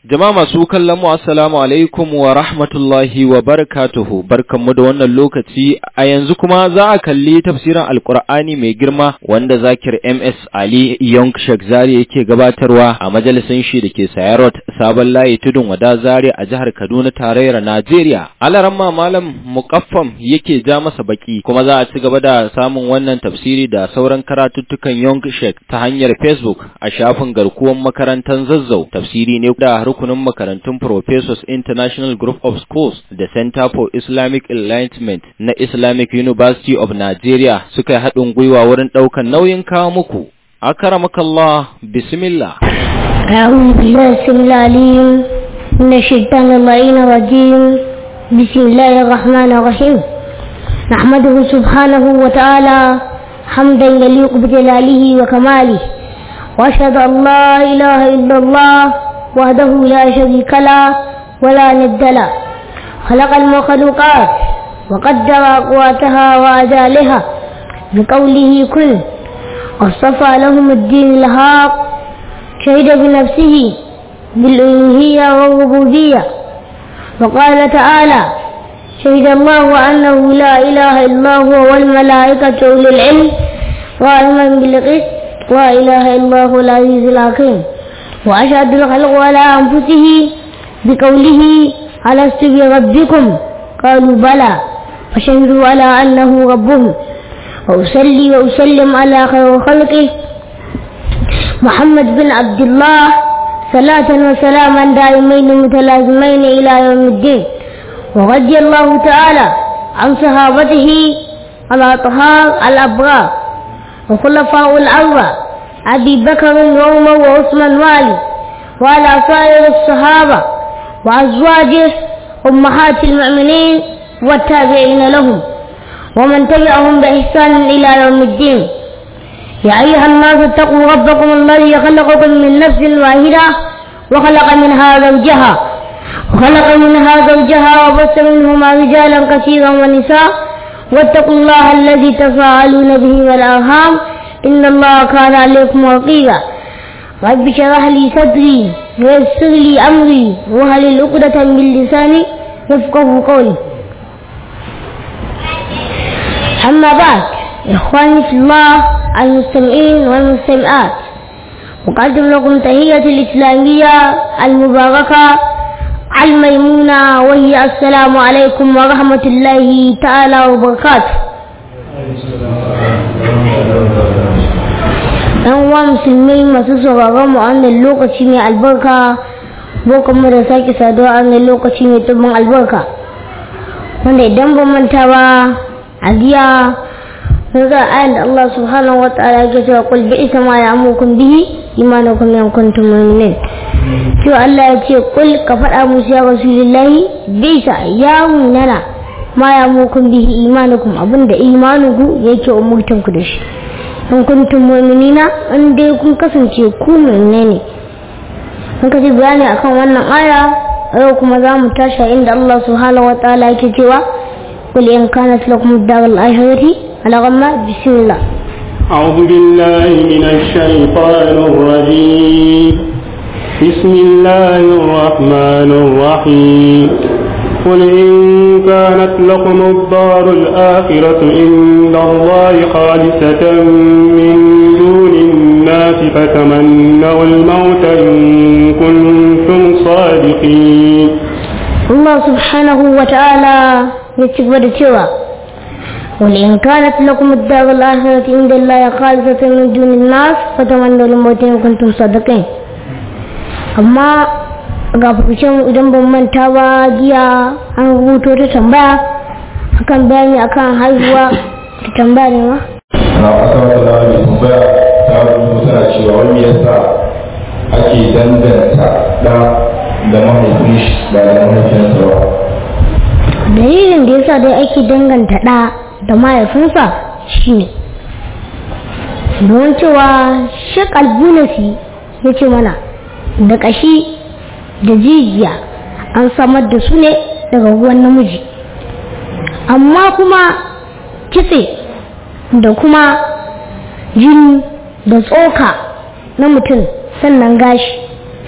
Jama'a masu kallon mu assalamu alaikum wa rahmatullahi wa barakatuhu barkanmu da wannan lokaci a yanzu kuma za a kalli tafsirin alkur'ani mai girma wanda zakir MS Ali Young Sheikh Zari yake gabatarwa a majalisin shi da ke Sayarot Sabon Layi Tudun Wada Zari a jihar Kaduna tarayyar Najeriya. Alaramma Malam Muqaffam yake ja masa baki kuma za a ci gaba da samun wannan tafsiri da sauran karatuttukan Young Sheikh ta hanyar Facebook a shafin garkuwan makarantar Zazzau. Tafsiri ne da rukunin makarantun Professors International Group of Schools da Center for Islamic Enlightenment na Islamic University of Nigeria suka yi haɗin gwiwa wurin ɗaukar nauyin kawo muku. Akaramakallah, bismillah. أعوذ بالله السميع العليم من الشيطان اللعين الرجيم بسم الله الرحمن الرحيم نحمده سبحانه وتعالى حمدا يليق بجلاله وكماله وأشهد أن لا إله إلا الله وحده لا شريك له ولا ند له خلق المخلوقات وقدر أقواتها وأجالها بقوله كن واصطفى لهم الدين الهاق شهد بنفسه بالألوهية والربوبية وقال تعالى شهد الله أنه لا إله إلا هو والملائكة أولي العلم قائما بالقسط لا إله إلا هو العزيز الحكيم وأشهد الخلق على أنفسه بقوله ألست بربكم قالوا بلى فشهدوا على أنه ربهم وأصلي وأسلم على خير خلقه محمد بن عبد الله صلاة وسلاما دائمين متلازمين إلى يوم الدين ورضي الله تعالى عن صحابته الأطهار الأبرار وخلفاء الأربعة أبي بكر وعمر وعثمان وعلي وعلى سائر الصحابة وأزواجه أمهات المؤمنين والتابعين لهم ومن تبعهم بإحسان إلى يوم الدين يا أيها الناس اتقوا ربكم الذي خلقكم من نفس واحدة وخلق منها زوجها وخلق منها زوجها وبث منهما رجالا كثيرا ونساء واتقوا الله الذي تفاعلون به والأرحام إن الله كان عليكم رقيبا رب اشرح لي صدري ويسر لي أمري وهل عقدة من لساني يفقه قولي أما بعد إخواني في الله المستمعين والمستمعات أقدم لكم تهية الإسلامية المباركة الميمونة وهي السلام عليكم ورحمة الله تعالى وبركاته ɗan uwa musulmi masu sauraron mu an lokaci mai albarka bokan mu da sake saduwa an lokaci mai tubin albarka wanda idan ban manta ba a jiya mun ga ayan da Allah subhanahu wa ta'ala yake cewa qul bi isa ma ya'mukum bihi imanukum in kuntum mu'minin to Allah ya ce qul ka faɗa musu ya rasulullahi bi isa ya munana ma ya'mukum bihi imanukum abinda imanuku yake umurtan ku da shi in kuntum mu'minina in dai kun kasance ku mu'mine ne kun kaji bayani akan wannan aya yau kuma za mu tashi inda Allah subhanahu wa ta'ala yake cewa قل إن كانت لكم الدار الآخرة على غمة بسم الله أعوذ بالله من الشيطان الرجيم بسم الله الرحمن الرحيم قل إن كانت لكم الدار الآخرة عند الله خالصة من دون الناس فتمنوا الموت إن كنتم صادقين الله سبحانه وتعالى يتكبر cewa ولئن كانت لكم الدار الآخرة عند الله خالصة من دون الناس فتمنوا الموت إن كنتم صادقين amma ga fukucin idan ban manta ba jiya an rubuto ta tambaya akan bayani akan haihuwa ta tambaya ne ma na kasa wata da wani tambaya ta rubuta tana cewa wani yasa ake danganta da da mahaifin shi ba da mahaifinsa ba dalilin da yasa dai ake danganta ɗa da mahaifinsa shine don cewa shek albunasi ya ce mana da ƙashi da jijiya an samar da su ne daga ruwan namiji amma kuma kitse da kuma jini da tsoka na mutum sannan gashi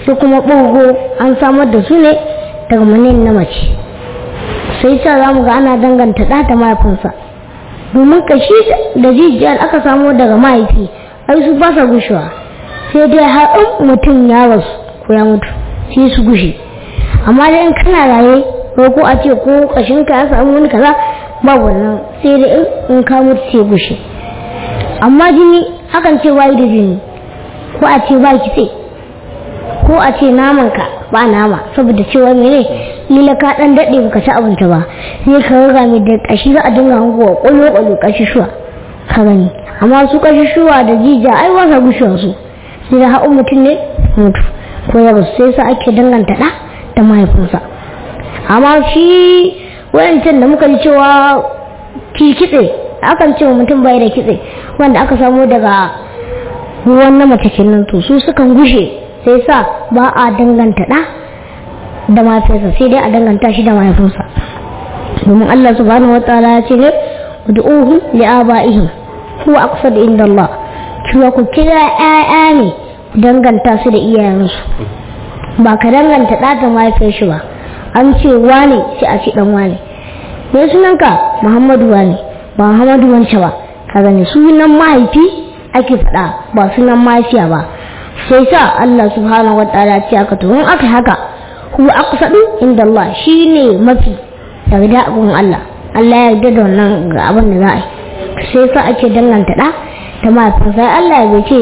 su kuma ɓogo an samar da su ne daga manin na mace sai sa za mu ga ana danganta ɗa da mahaifinsa domin kashi da jijiyar aka samo daga mahaifi ai su ba sa gushewa sai dai har in mutum ya rasu ko ya mutu sai su gushe amma dai in kana raye ko ko a ce ko kashinka ya samu wani kaza ba wannan sai dai in ka mutu sai gushe amma jini akan ce wayi da jini ko a ce ba kitse ko a ce naman ka ba nama saboda cewa mene lila ka dan dade baka ci abinci ba sai ka riga mai da kashi za a dinga hangowa kwallo kwallo kashi shuwa ka gani amma su kashi shuwa da jija ai ba sa gushewa su sai da haɗin mutum ne mutu ko ya rasu sai sa ake danganta da da mahaifinsa amma shi wayancan da muka ji cewa ki kitse akan ce mutum bai da kitse wanda aka samu daga ruwan na mace kenan to su sukan gushe sai sa ba a danganta da da mahaifinsa sai dai a danganta shi da mahaifinsa domin Allah subhanahu wa ta'ala ya ce ne ud'uhum li aba'ihim huwa aqsad inda Allah cewa ku kira ƴaƴa ne danganta su da iyayensu ba ka danganta da da mahaifin shi ba an ce wane sai a ce dan wane me sunanka Muhammadu wane ba Muhammadu wance ba ka gani sunan mahaifi ake faɗa ba sunan mahaifiya ba sai sa Allah subhanahu wataala ce aka to in aka haka huwa aqsadu inda Allah shine mafi daga abun Allah Allah ya yarda da wannan ga abin da za a yi sai sa ake danganta da da mahaifin sai Allah ya ce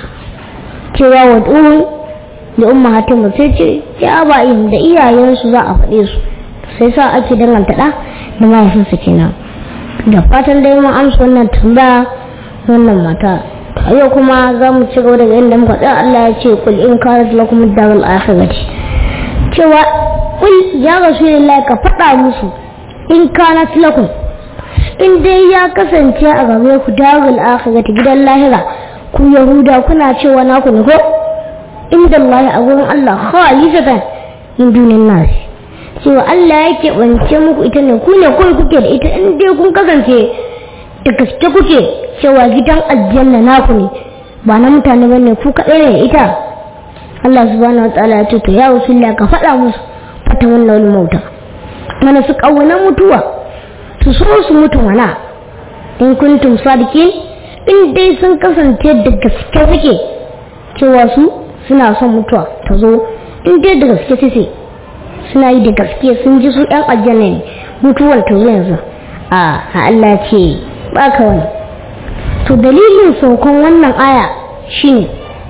cewa wa duhun da ummahatin sai ce ya ba da iyayensu za a faɗe su sai sa ake danganta da da mahaifinsa kenan da fatan dai mun amsa wannan tambaya wannan mata a yau kuma za mu ci gaba daga inda muka tsaya Allah ya ce kul in kanat lakum ad-darul akhirati cewa kul ya rasulullahi ka faɗa musu in kanat lakum in dai ya kasance a gare ku darul akhirati gidan lahira ku yahuda kuna cewa naku ne ko inda Allah a gurin Allah khalisatan min dunin nas cewa Allah yake bance muku ita ne ku ne kawai kuke da ita in dai kun kasance da gaske kuke cewa gidan aljanna naku ne ba na mutane ba ne ku kaɗai ne ita Allah subhanahu wa ta'ala ya ce to ya rasulullah ka faɗa musu fata wannan wani mauta mana su ƙauna mutuwa su so su mutu mana in kuntum sadiqin in dai sun kasance da gaske suke cewa su suna son mutuwa ta zo in dai da gaske suke suna yi da gaske sun ji su ɗan aljanna ne mutuwar ta zo yanzu a Allah ce ba ka wani to dalilin saukan wannan aya shine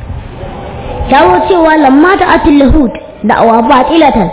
dawo cewa lamma ta atul yahud da'awa batilatan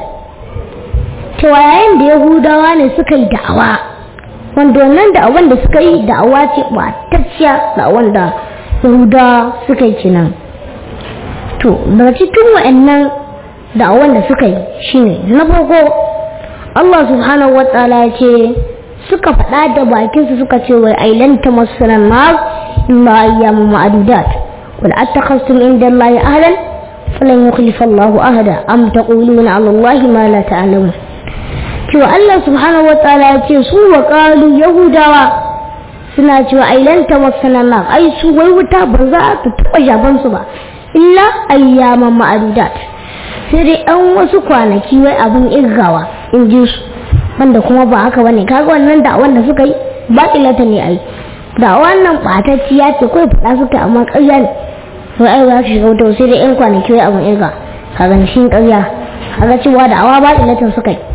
cewa yayin da yahudawa ne suka yi da'awa wanda wannan da'awan da suka yi da'awa ce batacciya da'awan da yahudawa suka yi kenan to daga cikin wa'annan da'awan da suka yi shine na farko Allah subhanahu wa ta'ala ya ce suka faɗa da bakinsu suka ce wai ailanta masanan nar illa ayyamu ma'adudat qul attakhastum inda Allah ahlan falan yukhlifa Allah ahada am taquluna 'ala Allah ma la ta'lamun cewa Allah subhanahu wa ta'ala ya ce su wa qalu yahudawa suna cewa ailanta masanan nar ai su wai wuta ba za ta taɓa jaban su ba illa ayyaman ma'adudat sai dai an wasu kwanaki wai abin irgawa in ji su wanda kuma ba haka bane kaga wannan da wanda suka yi ba ilata ne ai da wannan batacciya ce kai fada suka amma ƙarya ne wai ai za su shiga wuta sai dai yan kwanaki wai abun irga kaga shi ƙarya kaga cewa da awa ba ilatan suka yi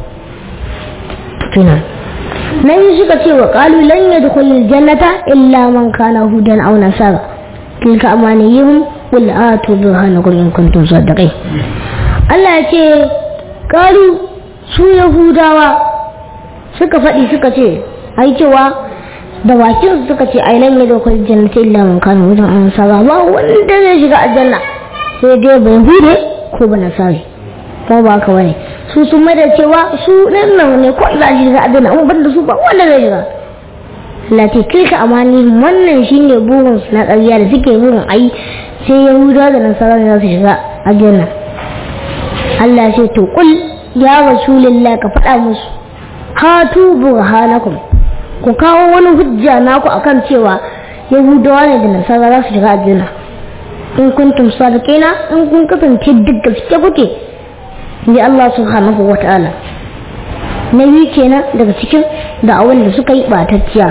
tunan nan suka ce wa qalu lan yadkhulul jannata illa man kana hudan aw nasara tilka amaniyuhum qul atu burhanakum in kuntum sadiqin Allah ya ce qalu su yahudawa suka faɗi suka ce ai cewa da bakin suka ce ai lan yadkhul jannata illa man kana hudan aw nasara ba wanda zai shiga aljanna sai dai bai hude ko ba nasari ko ba ka bane su sun mai da cewa su nan nan ne ko ila shi za a dana amma banda su ba wanda zai shiga lati tilka amani wannan shine burin su na ƙarya da suke burin ai sai yahudawa da nasara ne za su shiga aljanna Allah ce to kul ya rasulullah ka faɗa musu hatu burhanakum ku kawo wani hujja naku akan cewa yahudawa ne da nasara za su shiga aljanna in kuntum sadiqina in kun kasance duk gaske kuke ji Allah subhanahu wa ta'ala na biyu kenan daga cikin da'awan da suka yi batacciya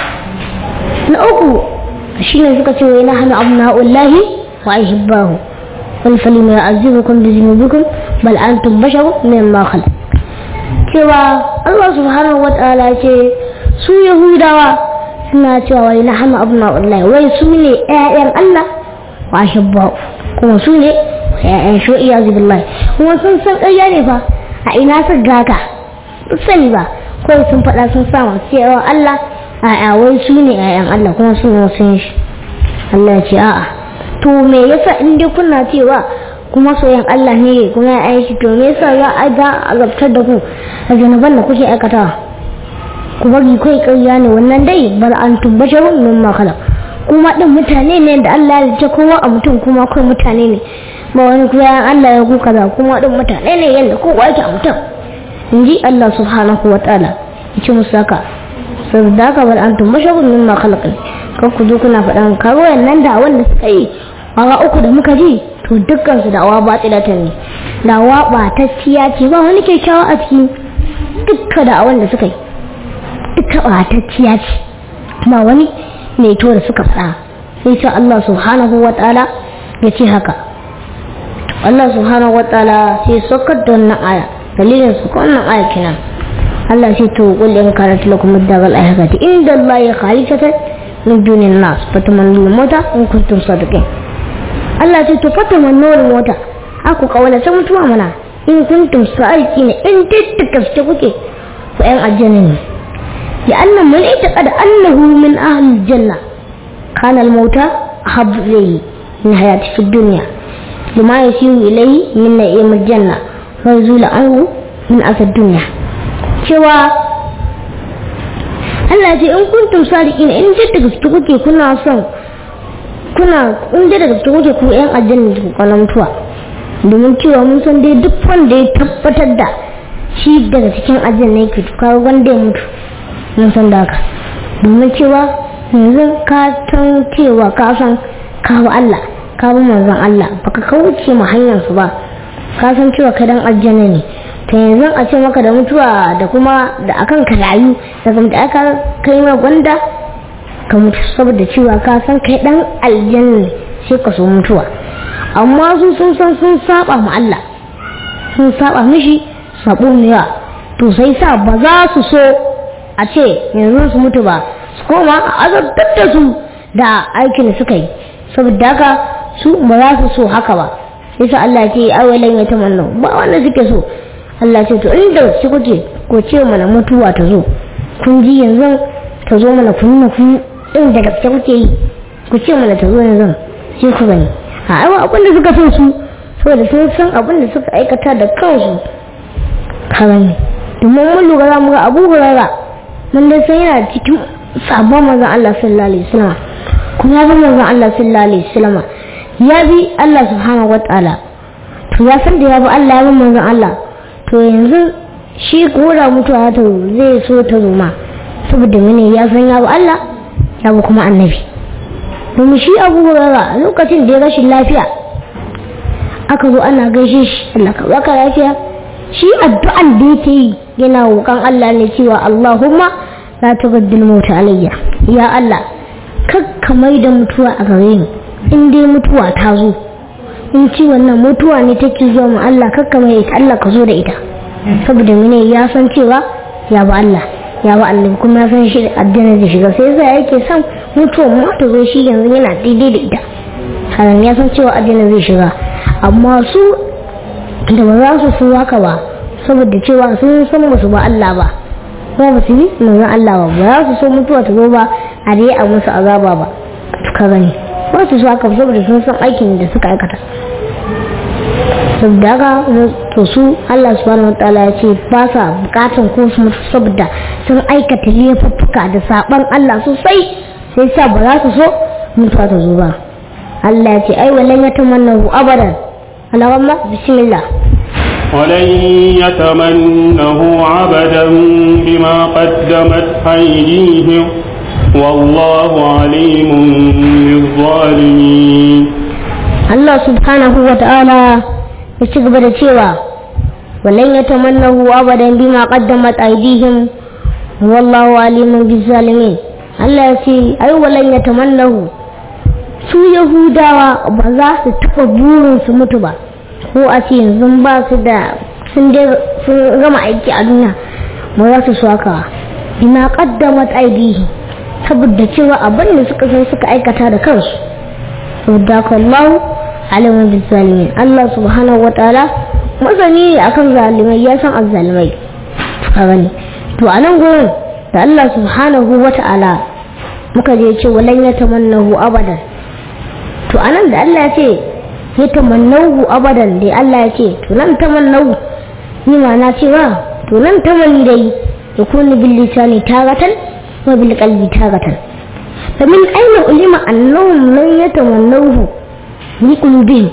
na uku shine suka ce wai na hana abna'ullahi wa ahibbahu wal falima ya'azibukum bi dhunubikum bal antum basharun mimma khalaq cewa Allah subhanahu wa ta'ala ce su yahudawa suna cewa wai na hana abna'ullahi wai su ne ƴaƴan Allah wa ahibbahu kuma su ne ƴaƴan shu'iya billahi kuma sun san ƙarya ne fa a ina su gaka sani ba kawai sun faɗa sun sa cewa Allah a wai su ne ƴaƴan Allah kuma su ne sun shi Allah ce a'a to me yasa in dai kuna cewa kuma soyan Allah ne kuma ya aiki to me yasa za a ga azabtar da ku a zanaban da kuke aikatawa ku bari kai ƙarya ne wannan dai bar an tubbasharun mimma khalaq kuma din mutane ne da Allah ya ce kowa a mutum kuma kai mutane ne ba wani kuma Allah ya ku kaza kuma din mutane ne yanda kowa yake a mutum in ji Allah subhanahu wa ta'ala ya ce musu haka sau da haka bal antum mashagun min ma khalaqin kan ku zo kuna faɗan karo nan da wanda suka yi awa uku da muka ji to dukkan su da'awa batilatan ne da'awa batacciya ce ba wani kyakkyawa a cikin dukka da'awan da suka yi dukka batacciya ce ba wani mai to da suka faɗa sai ce Allah subhanahu wa ta'ala ya ce haka Allah subhanahu wa ta'ala sai sokar da wannan aya dalilin su wannan aya kenan Allah sai to qul in kanat lakum ad-daral akhirati inda Allah ya khalisatan min dunin nas fatamannu mota in kuntum sadiqin Allah sai to fatamannu mota aku kawala ta mutuwa mana in kuntum sadiqin in tattaka ce kuke ku yan aljanna ne ya annan man ita da annahu min ahli janna kana al-mauta habbu ilayhi min hayati fi dunya lima yasiru ilayhi min na'im al-janna wa zula anhu min asad dunya cewa Allah ce in kuntum sadiqin in da gaske kuke kuna son kuna in da gaske kuke ku yan aljanna ku kana mutuwa domin cewa mun san dai duk wanda ya tabbatar da shi daga cikin aljanna yake to kawo wanda ya mutu mun san da haka domin cewa yanzu ka san cewa ka san kawo Allah ka bi manzon Allah baka kauce mu hanyar su ba ka san cewa kai dan aljanna ne to yanzu a ce maka da mutuwa da kuma da akan ka rayu da kuma da aka kai ma gwanda ka mutu saboda cewa ka san kai dan aljanna sai ka so mutuwa amma su sun san sun saba ma Allah sun saba mishi sabo ne to sai sa ba za su so a ce yanzu su mutu ba su koma a azabtar da su da aikin da suka yi saboda haka su ba za su so haka ba sai sa Allah ce awalan ya tamanna ba wanda suke so Allah ce to inda su kuke ko ce mana mutuwa ta zo kun ji yanzu ta zo mana kun nuna kun din da gaske kuke yi ku ce mana ta zo yanzu sai ku gani a aiwa abin da suka so su saboda sun san abin da suka aikata da kansu karami domin mun lura za mu ga abu hurara mun dai san yana cikin sabon manzon Allah sallallahu alaihi wasallam kuma ya bi manzon Allah sallallahu alaihi wasallam ya bi Allah subhanahu wataala to ya san da ya bi Allah ya bi manzon Allah to yanzu shi kura mutuwa ta zai so ta zo ma saboda mene ya san ya bi Allah ya bi kuma annabi domin shi abu hurara lokacin da ya rashin lafiya aka zo ana gaishe shi Allah ka baka lafiya shi addu'an da yake yi yana roƙon Allah ne cewa Allahumma la tubaddil mauta alayya ya Allah kakka mai da mutuwa a gare ni in dai mutuwa ta zo in ci wannan mutuwa ne take zuwa mu Allah kakka mai ita Allah ka zo da ita saboda mene ya san cewa ya ba Allah ya ba Allah kuma ya san shi addinin da shiga sai yasa yake son mutuwa mu ta zo shi yanzu yana daidai da ita haran ya san cewa addinin zai shiga amma su da ba za su so haka ba saboda cewa sun san ba su ba Allah ba ba ba su yi manzon Allah ba ba za su so mutuwa ta zo ba a dai a musu azaba ba ka gani ba su so haka saboda sun san aikin da suka aikata saboda haka to su Allah subhanahu wataala ya ce ba sa bukatan ko su mutu saboda sun aikata laifuffuka da saban Allah sosai sai sa ba za su so mutuwa ta zo ba Allah ya ce ai wallan ya tamannahu abadan Allahumma bismillah ولن يتمنه عبدا بما قدمت أيديهم والله عليم بالظالمين Allah subhanahu wa ta'ala ya ci gaba da cewa walan ya tamannahu abadan bima qaddamat aydihim wallahu alimun bizzalimin Allah ya ce ai walan ya tamannahu su yahudawa ba za su taɓa burin su mutu ba ko a ce yanzu ba su da sun gama aiki a duniya ba za su so haka bima qaddamat aydihim saboda cewa abin da suka san suka aikata da kansu saboda kallahu alimin bizalimin Allah subhanahu wa ta'ala masani akan zalimai ya san azzalimai ka gani to a nan gurin da Allah subhanahu wa ta'ala muka je ce walan ya tamannahu abadan to a nan da Allah ya ce ya tamannahu abadan dai Allah ya ce to nan tamannahu ni ma na cewa to nan tamanni dai yakunu bil lisani tagatan wa bil qalbi tagatan فمن أين علم أنهم لن يتمنوه بقلوبهم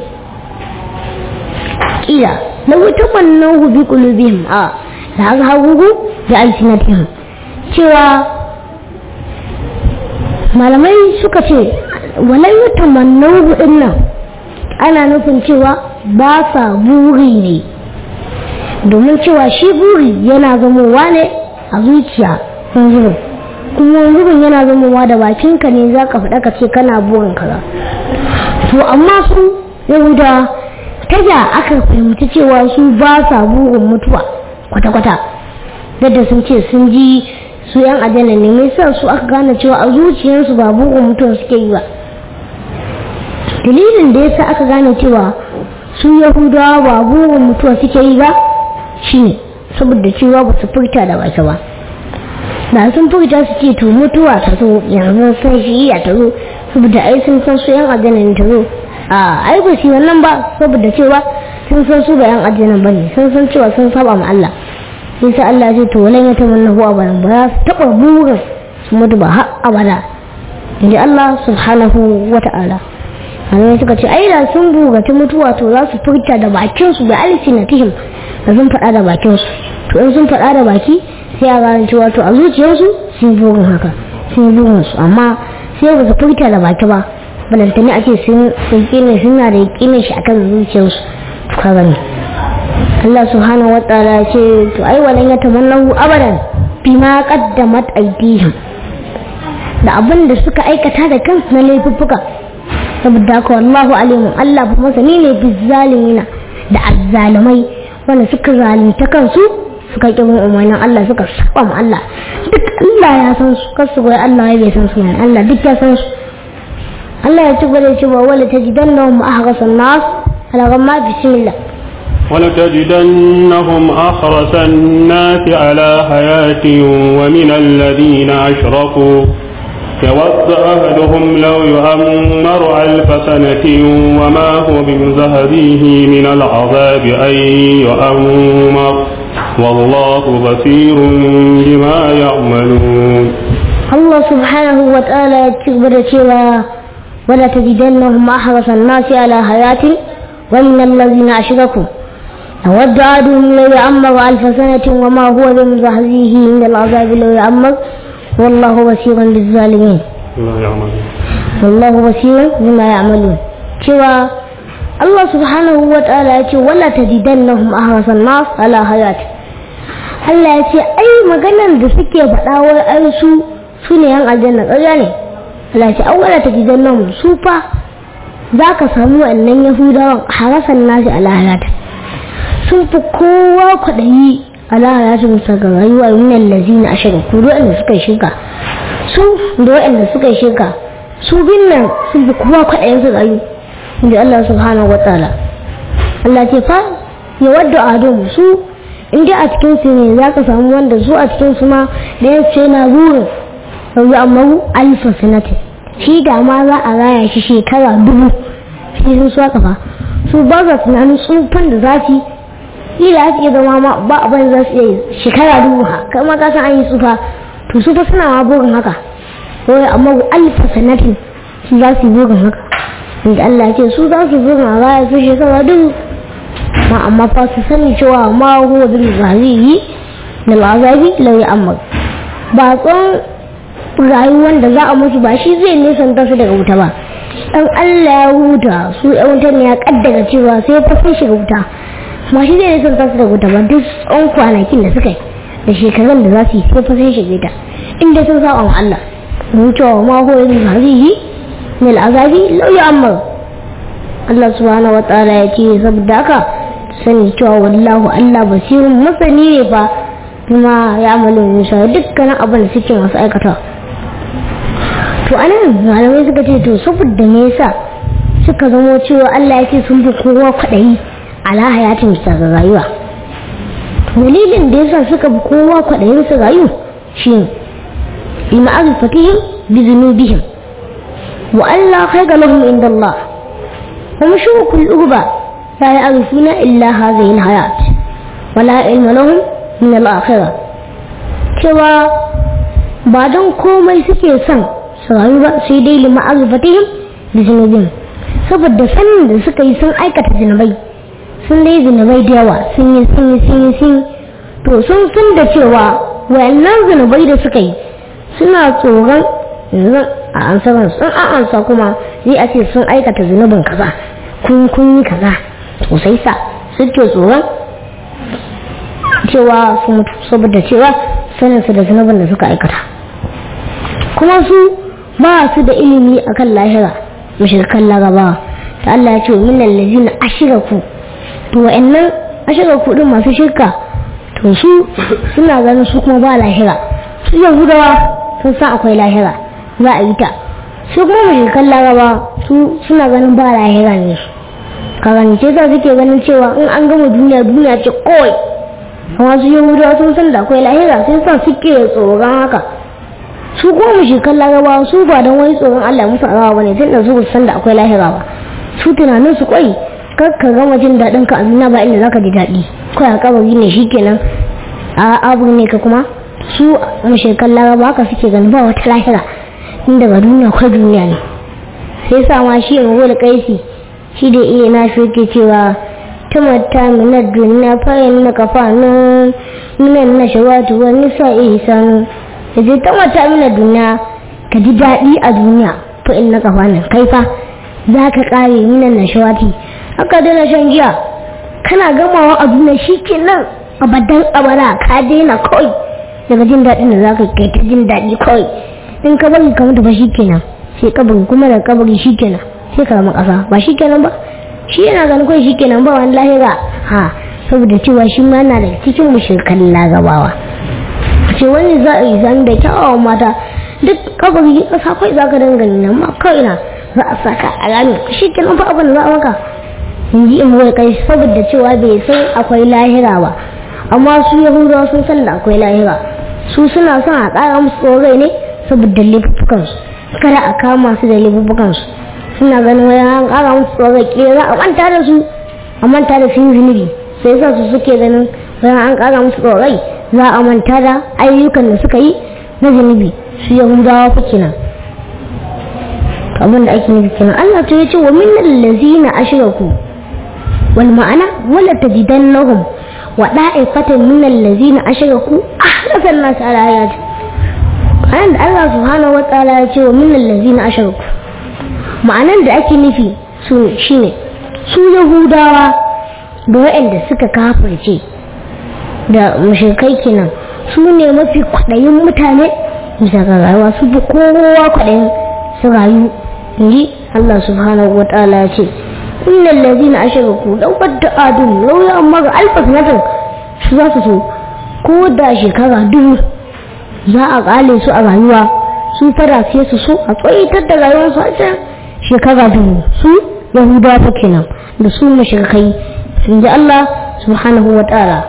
قيل لو تمنوه بقلوبهم آه لأظهروه بألسنتهم cewa malamai suka ce walai yi tamannau hudun nan ana nufin cewa ba sa buri ne domin cewa shi buri yana zamowa ne a zuciya sun zuwa kuma zubin yana zamowa da bakinka ne za ka faɗa ka ce kana burin kaza to amma su yahuda ta ya aka fahimci cewa su ba sa burin mutuwa kwata-kwata yadda sun ce sun ji su yan ajana ne mai sa su aka gane cewa a zuciyarsu ba burin mutuwa suke yi ba dalilin da yasa aka gane cewa su yahudawa ba burin mutuwa suke yi ba shine saboda cewa ba su furta da baki ba da sun furta su ce to mutuwa ta zo yanzu sun shi iya ta zo saboda ai sun san su yan aljanna ta zo a ai ba shi wannan ba saboda cewa sun san su ba yan aljanna ba ne sun san cewa sun saba ma Allah sai sai Allah ya ce to walan ya tamanna huwa ba ba za su taba burin su mutu ba har abada inda Allah subhanahu wa ta'ala Allah suka ce ai da sun bugaci mutuwa to za su furta da bakin su bi alsinatihim da sun faɗa da bakin su to in sun faɗa da baki sai a gane cewa to a zuciyarsu sun burin haka sun burin su amma sai ba su furta da baki ba balantane ake sun kine suna da yakinin shi akan zuciyarsu to ka gani Allah subhanahu wataala ya ce to ai walan ya tamannahu abadan bima qaddamat aydihim da abin da suka aikata da kansu na laifuffuka saboda haka wallahu alimun Allah ba masani ne bizzalimina da azzalumai wanda suka zalunta kansu suka ƙi bin umarnin Allah suka saba ma Allah duk Allah ya san su kasu goyi Allah ya bai san su ne Allah duk ya san su Allah ya ci gaba da cewa wala tajidannahum ahrasan nas ala gamma bismillah ولتجدنهم أحرس الناس على حياة ومن الذين أشركوا يود أهلهم لو يؤمر ألف سنة وما هو بمزهده من العذاب أن يؤمر والله بصير بما يعملون الله سبحانه وتعالى تكبر شوى ولا تجدنهم أحرص الناس على حياة ومن الذين أشركوا يود أحدهم لو يعمر ألف سنة وما هو بمزهزه من العذاب لو يعمر والله بصير بالظالمين والله بصير بما يعملون شوى الله سبحانه وتعالى يقول ولا تجدنهم أحرص الناس على حياة Allah ya ce ai maganar da suke faɗa wai ai su su ne yan aljanna ƙarya ne Allah ya ce awwala ta gidan nan su fa za ka samu wannan yahudawan harasan nashi a lahirata sun fi kowa kwaɗayi a lahirata musa ga rayuwa minan lazina a shirin ku waɗanda suka yi shirka su da waɗanda suka yi shirka su bin nan sun fi kowa kwaɗayin su rayu inda Allah subhanahu wa ta'ala Allah ce fa ya wadda adamu su in dai a cikin su ne za ka samu wanda su a cikin su ma da ya ce na burin yanzu amma alfa sanati shi da ma za a raya shi shekara dubu shi sun suwa kafa su ba za tunanin tsufan da za su yi ila su iya zama ma ba abin za su iya shekara dubu ha kai ma ka san an yi tsufa to su fa suna ma burin haka wai amma alfa sanati shi za su yi burin haka inda Allah ya ce su za su burin a raya su shekara dubu ma amma fa su sani cewa ma huwa bil zahiri na azabi law ya'mal ba tson rayuwar da za a musu ba shi zai nisanta su daga wuta ba dan Allah ya huta su yan wutar ne ya kaddara cewa sai fa sun shiga wuta ba shi zai nisan tasu da wuta ba duk tsawon kwanakin da suka yi da shekarun da za su yi sai fa sun shiga ta inda sun sa wa Allah mutuwa ma ko yin hazihi min azabi lau ya amma Allah subhanahu wa ta'ala ya ce saboda haka sani cewa wallahu Allah basirun masani ne fa kuma ya amalu musa dukkanin abin da suke masu aikata to anan malamai suka ce to saboda me yasa suka zamo cewa Allah ya ce sun fi kowa kwaɗayi ala hayatin bisa ga rayuwa dalilin da yasa suka fi kowa kwaɗayin su rayu shi lima azifatihim bi zunubihim wa Allah khayra lahum inda Allah wa mashruku al-ughba la ya'rifuna illa hadhihi al-hayat wa la ilma lahum min al-akhirah cewa ba don komai suke son su rayu ba sai dai lima azifatihim bi zunubihim saboda sanin da suka yi sun aikata zunubai sun dai zunubai da yawa sun yi sun yi sun yi sun to sun san da cewa wayannan zunubai da suka yi suna tsoron yanzu a ansaran sun an ansa kuma zai a ce sun aikata zunubin kaza kun kun yi kaza to sai sa suke tsoron cewa su mutu saboda cewa sanin su da zunubin da suka aikata kuma su ba su da ilimi akan lahira mushrikan larabawa ta Allah ya ce min allazina ashraku to wa'annan ashraku din masu shirka to su suna ganin su kuma ba lahira su yahudawa sun san akwai lahira za a yi ta su kuma mushrikan larabawa su suna ganin ba lahira ne karance sa suke ganin cewa in an gama duniya duniya ce kawai amma su yahudawa sun san da akwai lahira sai sa suke tsoron haka su kuma mushrikan larabawa su ba don wani tsoron Allah musu arawa bane tun da su ba san da akwai lahira ba su tunanin su kwai kar ka gama jin daɗin ka amina ba inda zaka ji daɗi kawai a kabari ne shikenan a abu ne ka kuma su mushrikan larabawa haka suke ganin ba wata lahira inda ga duniya kwa duniya ne sai sa ma shi yanzu da kaisi shi da iya na shi yake cewa tamatta minar duniya fayin na kafanin minan na shawatu wani sa'i sanu da zai tamatta minar duniya ka ji daɗi a duniya fa'in na kafanin kai fa za ka ƙare minan na shawati haka daina shan giya kana gamawa a duniya shi ke nan abadan abara ka daina kawai daga jin daɗin da za ka kai ta jin daɗi kawai in ka bari ka mutu ba shi kenan sai kabari kuma da kabari shi kenan sai ka zama ƙasa ba shi kenan ba shi yana ganin kawai shi kenan ba wani lahira ha saboda cewa shi ma yana da cikin mushrikan lagabawa ce wani za a yi zan da kyawawan mata duk kabari ƙasa kawai za ka dangane nan ma kawai na za a saka a rami shi kenan ba abin da za a maka in ji in wai kai saboda cewa bai san akwai lahira ba amma su yahudawa sun san da akwai lahira su suna son a ƙara musu tsorai ne saboda laifukansu kada a kama su da laifukansu suna ganin wani an ƙara musu tsorai ke za a manta da su a manta da sun zunubi sai sa su suke ganin wani an ƙara musu tsorai za a manta da ayyukan da suka yi na zunubi su yahudawa fa kenan abin da ake nufi kenan Allah ta yace wa min allazina ashraku wal ma'ana wala tajidannahum wa da'ifatan min allazina ashraku ahrasan nas ala hayati anan da Allah subhanahu wa ta'ala ya ce wa min allazina ashraku ma'anan da ake nufi su shine su yahudawa da waɗanda suka kafirce da mushrikai kenan su ne mafi kwaɗayin mutane bisa ga rayuwa su fi kowa kwaɗayin su rayu inji Allah subhanahu wa ta'ala ya ce innal ladina ashraku law wadda adun law ya amma ga alfa sanatin su za su so ko da shekara dubu za a kale su a rayuwa su fara sai su so a tsoyitar da rayuwar su a can shekara dubu su yahudawa fa kenan da su mushrikai sun ji Allah subhanahu wa ta'ala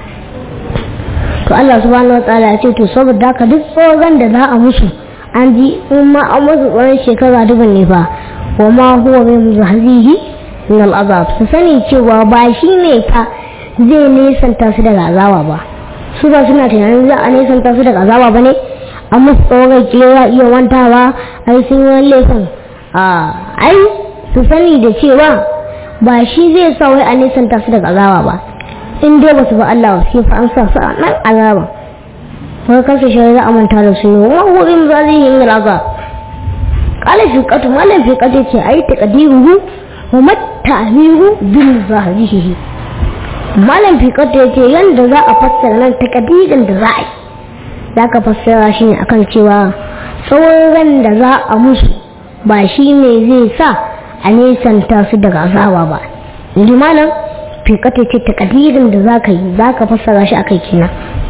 to Allah subhanahu wa ta'ala ya ce to saboda haka duk tsoron da za a musu an ji in ma an musu tsoron shekara dubin ne fa wa ma huwa mai muzahazihi min al'azab su sani cewa ba shi ne fa zai nesanta su daga azaba ba su ba suna tunanin za a nesanta su daga azaba ba ne an musu tsoron kewa iya wantawa ai sun yi wani laifin a ai su sani da cewa ba shi zai sa wai a nesanta su daga azaba ba in dai ba su ba Allah sai fa an sa su a nan azaba wai kansu shi za a manta da su ne wa huwa min zazihi min azab qala fiqatu malam fiqatu ce ai taqdiruhu wa matta'miru bil zahirihi malam fiqatu yace yanda za a fassara nan taqdirin da za a yi za ka fassara shi ne akan cewa tsawon da za a musu ba shi ne zai sa a nesanta su daga azaba ba inji malam fiƙata ce takadirin da za ka yi za ka fassara shi akai kina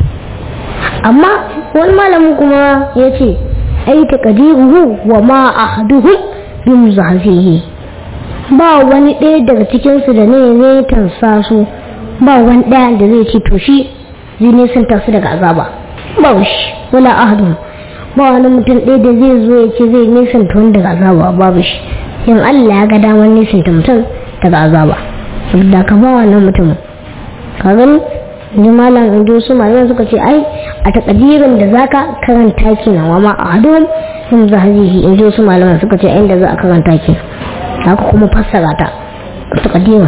amma wani malamin kuma ya ce ai takadiruhu wa ma ahaduhum bi muzahihi ba wani ɗaya daga cikinsu da ne zai tansa su ba wani ɗaya da zai ce to shi zai nesanta su daga azaba ba shi wala ahadun ba wani mutum ɗaya da zai zo ya ce zai nisanta wani daga azaba babu shi in Allah ya ga damar nisanta mutum daga azaba da ka ba wannan mutumin ka gani ni malam in ji su malaman suka ce ai a takadirin da zaka karanta kenan wa ma ahadun in zahazihi in ji su malaman suka ce inda za a karanta kenan haka kuma fassara ta takadirin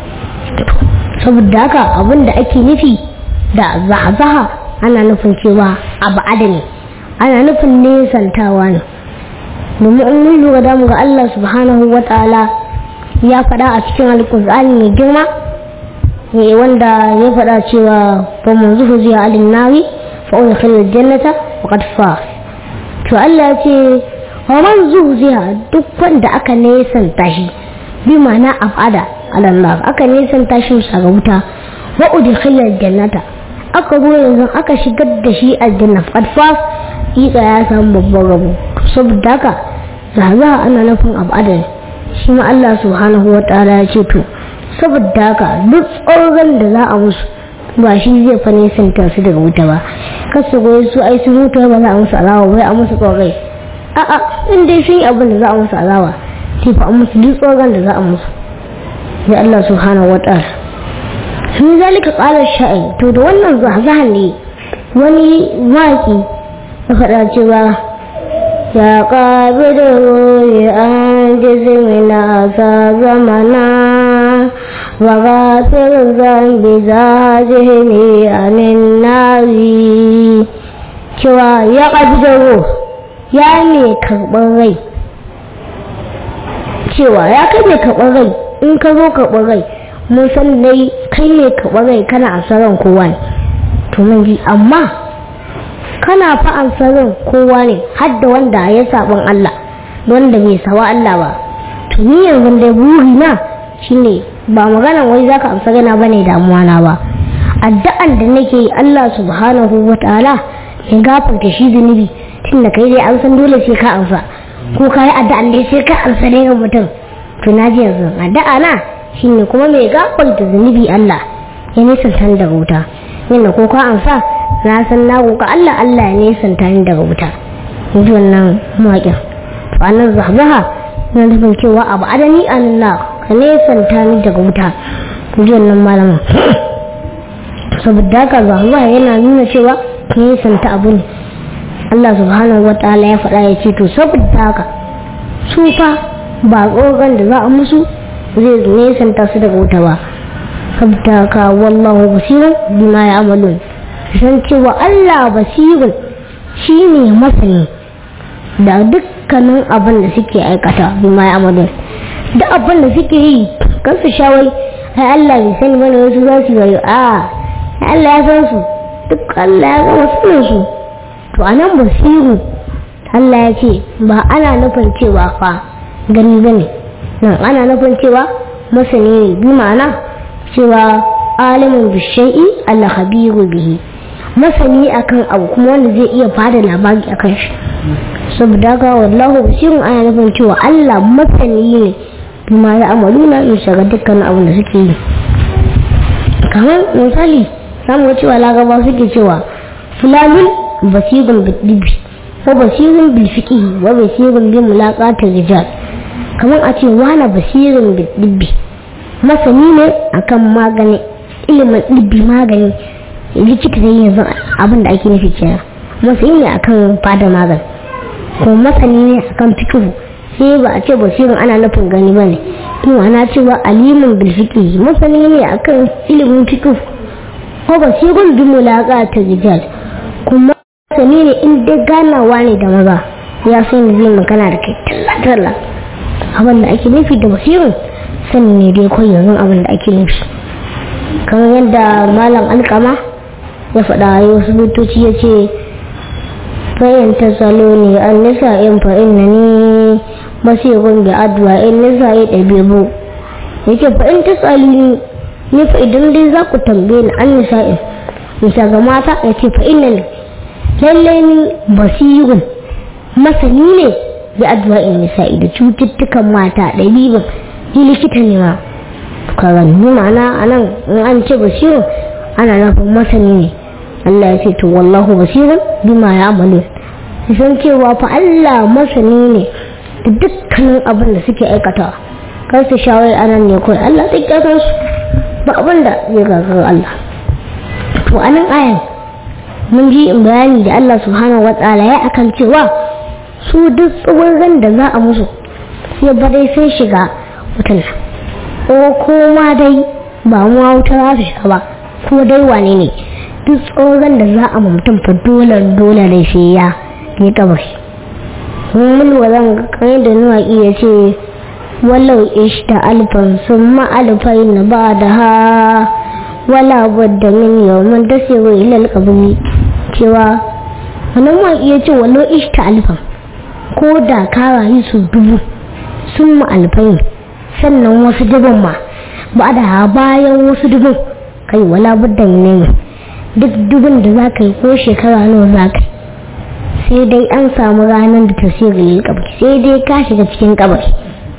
saboda haka abin da ake nufi da zahazaha ana nufin cewa abu adani ana nufin nesantawa ne domin in mun lura da ga Allah subhanahu wa ta'ala ya faɗa a cikin alƙur'ani mai girma ne wanda ya faɗa cewa fa mun zuhu zuwa alin nari fa ul khilal jannata wa qad faz to Allah ya ce wa man zuhu zuwa duk wanda aka nesanta shi bi ma'ana afada alallah aka nesanta shi ga wuta wa udkhilal jannata aka zo yanzu aka shigar da shi aljanna fadfas ika ya samu babban rabo saboda haka zaza ana nufin abu adal shi ma Allah subhanahu wa ta'ala ya ce to saboda haka duk tsoron da za a musu ba shi zai fa nesanta su daga wuta ba kasu goyi su ai su mutu ba za a musu alawa bai a musu tsorai a'a in dai sun yi abin da za a musu alawa sai fa a musu duk tsoron da za a musu ya Allah subhanahu wa ta'ala sun zalika ƙalar sha'in to da wannan zahzahan ne wani waƙi ya faɗa cewa ya ƙabi da roye an jizi mina sa zamana wa gafir zambi za jihini a nari cewa ya ƙabi da ro ya ne karɓar rai cewa ya kai mai karɓar rai in ka zo karɓar rai mun san dai kai ne ka rai kana asaran kowa ne to mun ji amma kana fa asaran kowa ne har da wanda ya saban Allah wanda bai sawa Allah ba to ni yanzu dai buri na shine ba magana wai zaka amsa gana bane damuwa na ba addu'an da nake yi Allah subhanahu wataala ya gafarta shi zunubi tunda kai dai an san dole sai ka amsa ko kai addu'an dai sai ka amsa ne ga mutum to na ji yanzu addu'a na shine kuma mai gafarta zunubi Allah ya nisanta daga wuta yadda ko ka amsa na san na roƙa Allah Allah ya nisanta ni daga wuta ji wannan mawaƙin to annan zahbaha na nufin cewa abu adani Allah ka nisanta ni daga wuta ji wannan malama saboda haka zahbaha yana nuna cewa ka nisanta abu ne Allah subhanahu wa ta'ala ya faɗa ya ce to saboda haka su fa ba tsoron da za a musu zai nesanta su daga wuta ba sabta ka wallahu basirun bima ya'malun san cewa Allah basirun shine masani da dukkanin abin da suke aikata bima ya'malun da abin da suke yi kan su shawai ai Allah bai sani bane wasu za su yi a Allah ya san su duk Allah ya gama sanin su to anan basiru Allah ya ce ba ana nufin cewa fa gani bane nan ana nufin cewa masani ne bi ma'ana cewa alimin bishai'i Allah khabiru bihi masani akan abu kuma wanda zai iya bada labari akan shi saboda ga wallahu basirun ana nufin cewa Allah masani ne bima ya amaluna in shiga dukkan abin da suke yi kamar misali samu cewa lagaba suke cewa fulanun basirun bidibbi wa basirun bil fiqh wa basirun bi mulaqatir rijal kamar a ce wani basirin dibbi masani ne akan magani ilimin dibbi magani likita zai yanzu abin da ake nufi kenan masani ne akan fada magani ko masani ne akan fikihu sai ba a ce basirin ana nufin gani ba ne in ana cewa alimin bilfiki masani ne akan ilimin fikihu ko basirin bi mulaka ta rijal kuma masani ne in dai ganawa ne da maza ya san zai magana da kai talla-talla abin da ake nufi da basirin sani ne dai kawai yanzu abin da ake nufi kamar yadda malam alkama ya faɗa a wasu butoci ya ce fayin ta salo ne an nisa in fa'in na ni masirun da adwa in nisa ya ɗabe bu ya ce fa'in ta salo ne ni fa idan dai za ku tambaye ni an nisa in nisa ga mata ya ce fa'in na ne lallai ni basirun masani ne da adwa in nisa da cututtukan mata ɗabi'in ni likita ne ma karan ni ma'ana anan in an ce basirun ana nufin masani ne Allah ya ce to wallahu basirun bima ya amalu san cewa fa Allah masani ne da dukkanin abin da suke aikatawa kar su shawai anan ne kawai Allah ta kyakar su ba abin da zai gagara Allah to anan ayan mun ji bayani da Allah subhanahu wa ta'ala ya akan cewa su duk tsawon da za a musu sai ba dai sai shiga wutan ko kuma dai ba mu wuta za su shiga ba ko dai wane ne duk tsoron da za a mutum fa dole dole da shi ya yi kabari mun wazan kai da nuwa iya ce walau ishta alfan sun ma'alfai na ba da ha wala wadda min yawon da sai wa ilal kabari cewa wani ma iya ce walau ishta alfan ko da ka rayu su dubu sun ma'alfai sannan wasu dubin ma ba da bayan wasu dubin kai wala budda ne duk dubin da za ka yi ko shekara nawa za ka sai dai an samu ranar da tasirin kabari sai dai ka shiga cikin kabari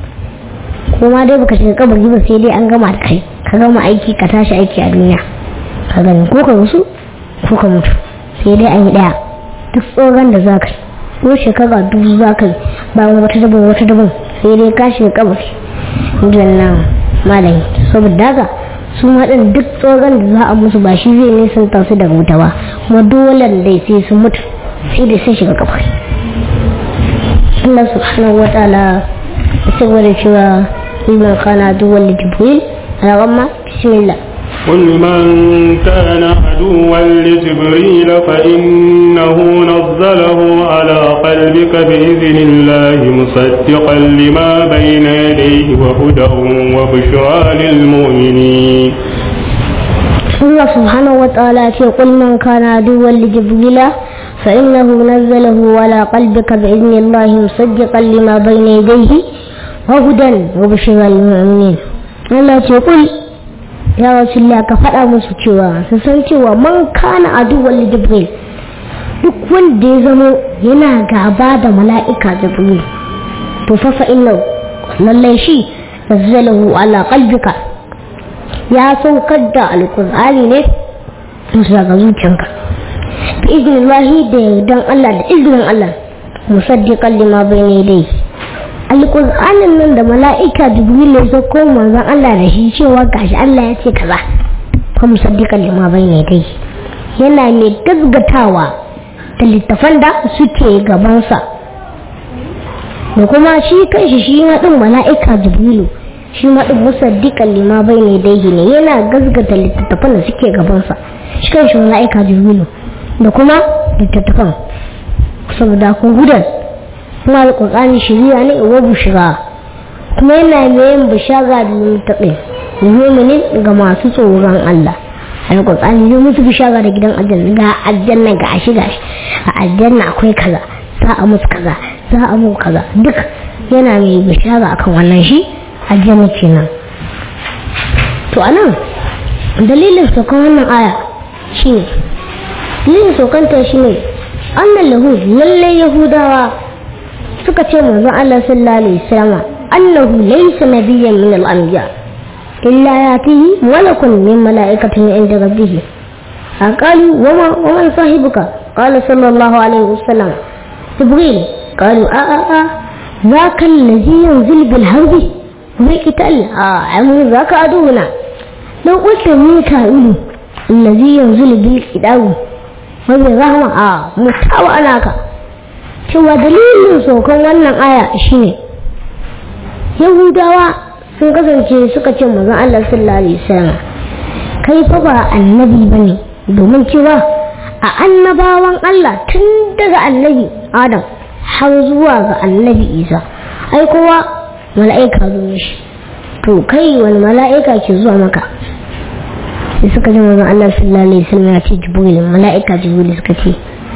kuma dai baka shiga kabari ba sai dai an gama da kai ka gama aiki ka tashi aiki a duniya ka gani ko ka musu ko ka mutu sai dai an yi daya duk tsoron da za ka yi ko shekara dubu za ka yi bayan wata dubin wata dubin sai dai ka shiga kabari nan malami saboda haka su maɗin duk tsoron da za a musu ba shi zai nisan su daga wuta ba kuma dole dai sai su mutu sai dai sai shiga kabari Allah subhanahu wa ta'ala ya ce da cewa ilman kana duwal da jibril a ramma bismillah قل من كان عدوا لجبريل فإنه نزله على قلبك بإذن الله مصدقا لما بين يديه وهدى وبشرى للمؤمنين الله سبحانه وتعالى يقول من كان عدوا لجبريل فإنه نزله على قلبك بإذن الله مصدقا لما بين يديه وهدى وبشرى للمؤمنين الله يقول ya rasulullah ka faɗa musu cewa su san cewa man kana aduwwan jibril duk wanda ya zamo yana gaba da mala'ika jibril to fa fa inna lallai shi nazzalahu ala qalbika ya saukar da alqur'ani ne musu daga zuciyanka bi iznillahi da yardan Allah da iznin Allah musaddiqan lima bayna yadayhi alƙur'anin nan da mala'ika jibril ya sauko manzon Allah da shi cewa gashi Allah ya ce kaza fa musaddiqan lima bayna dai yana mai gaggatawa da littafan da suke gabansa da kuma shi kanshi shi ma din mala'ika jibrilu shi ma din musaddiqan lima bayna dai ne yana gaggata littafan da suke gabansa shi kanshi mala'ika jibrilu da kuma littattafan saboda kun gudan kuma alƙur'ani shiriya ne wa bushira kuma yana mai yin bishara da mutaƙi muminin ga masu tsoron Allah alƙur'ani zai musu bishara da gidan aljanna ga aljanna ga ashi gashi a aljanna akwai kaza za a musu kaza za a muku kaza duk yana mai bishara akan wannan shi aljanna kenan to anan dalilin saukan wannan aya shine dalilin saukanta shine annan lahu lallai yahudawa suka ce manzon Allah sallallahu alaihi wasallam annahu laysa nabiyyan min al-anbiya illa yatihi malakun min malaikatin inda rabbih aqalu wama wama sahibuka qala sallallahu alaihi wasallam jibril qalu a a a ذاك الذي ينزل بالحرب ويقتل آه عمو ذاك عدونا لو قلت ميكائيل الذي ينزل بالكتاب وبالرحمة آه متاوى أناك cewa dalilin saukan wannan aya shine yahudawa sun kasance suka ce mazan Allah sallallahu alaihi wasallam kai fa ba annabi bane domin cewa a annabawan Allah tun daga annabi Adam har zuwa ga annabi isa ai kowa mala'ika zo mishi to kai wani mala'ika ke zuwa maka sai suka ji manzon Allah sallallahu alaihi wasallam ya ce jibril mala'ika jibril suka ce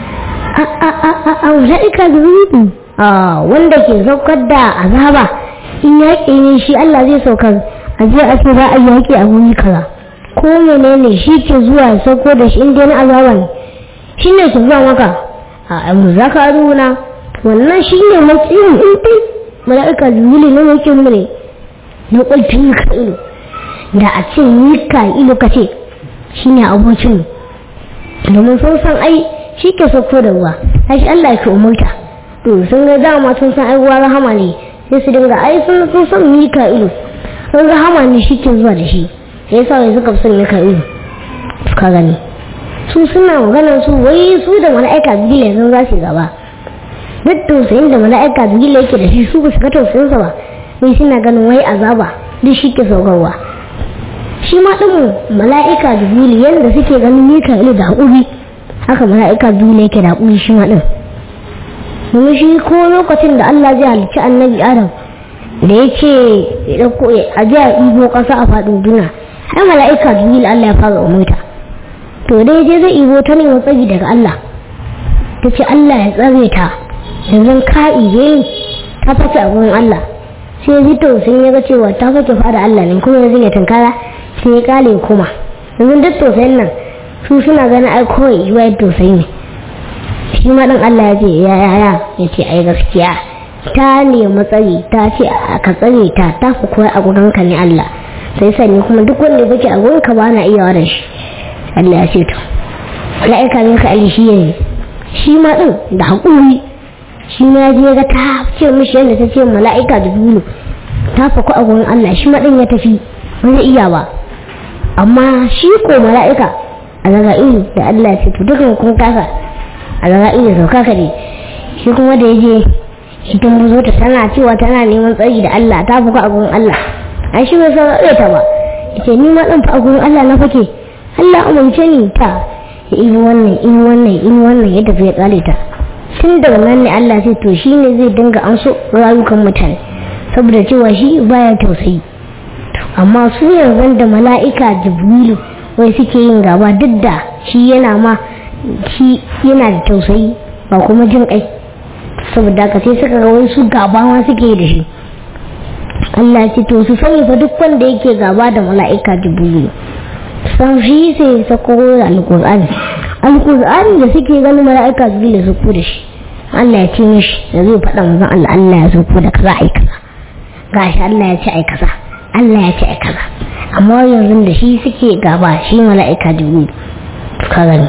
a a a a a mala'ika jibril a wanda ke saukar da azaba in yaƙi ne shi Allah zai saukar a je a ce za a yaƙi a wuri kaza ko menene shi ke zuwa ya sauko da shi inda na azaba ne shi ne ke zuwa maka a mu za ka runa wannan shi ne matsayin in dai mala'ika jibril ne yake mu ne na ƙulfin mika'ilu da a ce mika'ilu ka ce shi ne abokin domin sun san ai shi ke sauko da ruwa ai shi Allah ke umurta to sun ga dama sun san ai ruwa rahama ne sai su dinga ai sun sun san mika'ilu sun rahama ne shi ke zuwa da shi sai yasa wai suka fi son mika'ilu ka gani su suna maganar su wai su da mala'ika jibril sun za su gaba duk tausayin da mala'ika jibril yake da shi su ba su ga tausayinsa ba wai suna ganin wai azaba duk shi ke saukarwa shi ma ɗin mala'ika jibril yadda suke ganin mika'ilu da haƙuri haka mala'ika jibril yake da haƙuri shi ma ɗin domin shi ko lokacin da Allah zai halicci annabi adam da ya ce ya ɗauko a ji a ibo ƙasa a faɗin duna ai mala'ika jibril Allah ya fara umurta to dai je zai ibo ta ne tsari daga Allah ta ce Allah ya tsare ta yanzu ka ibe ta fake a gurin Allah sai ji tausayin ya ga cewa ta fake fada Allah ne kuma yanzu ya tunkara sai ya kale kuma yanzu duk tausayin nan su suna ganin ai kawai yiwa tausayi ne shi ma dan Allah ya ce ya ya ya ya ce ai gaskiya ta nemi tsari ta ce ka tsare ta ta fi koyi a gurin ka ne Allah sai sani kuma duk wanda bake a gurin ka ba na iya da shi Allah ya ce to mala'ika min ka ali shi ne shi ma din da hakuri shi ma je ga ta ce mishi yadda ta ce mala'ika da dulu ta faku a gurin Allah shi ma din ya tafi ba zai iya ba amma shi ko mala'ika a zaga'ilu da Allah ya ce to dukan kun kasa a zaga'ilu sauka ka ne shi kuma da ya je ita buzo ta tana cewa tana neman tsari da Allah ta faku a gurin Allah ai shi bai san ta ba yace ni ma din fa a gurin Allah na fake Allah umarce ni ta in wannan in wannan in wannan ya tafi ya kare ta tun daga nan ne Allah sai to shi ne zai dinga an so rayukan mutane saboda cewa shi baya tausayi amma su yanzu da mala'ika jibrilu wai suke yin gaba duk da shi yana ma shi yana da tausayi ba kuma jin kai saboda ka sai suka ga wai su gaba ma suke yi da shi Allah ce to su sani fa duk wanda yake gaba da mala'ika jibrilu san shi sai sako da alkur'ani alkur'ani da suke ganin mala'ika jibril su ku da shi Allah ya ce mishi da zai faɗa manzon Allah Allah ya zo da kaza ai kaza gashi Allah ya ce ai kaza Allah ya ce ai kaza amma yanzu da shi suke gaba shi mala'ika jibril ka gani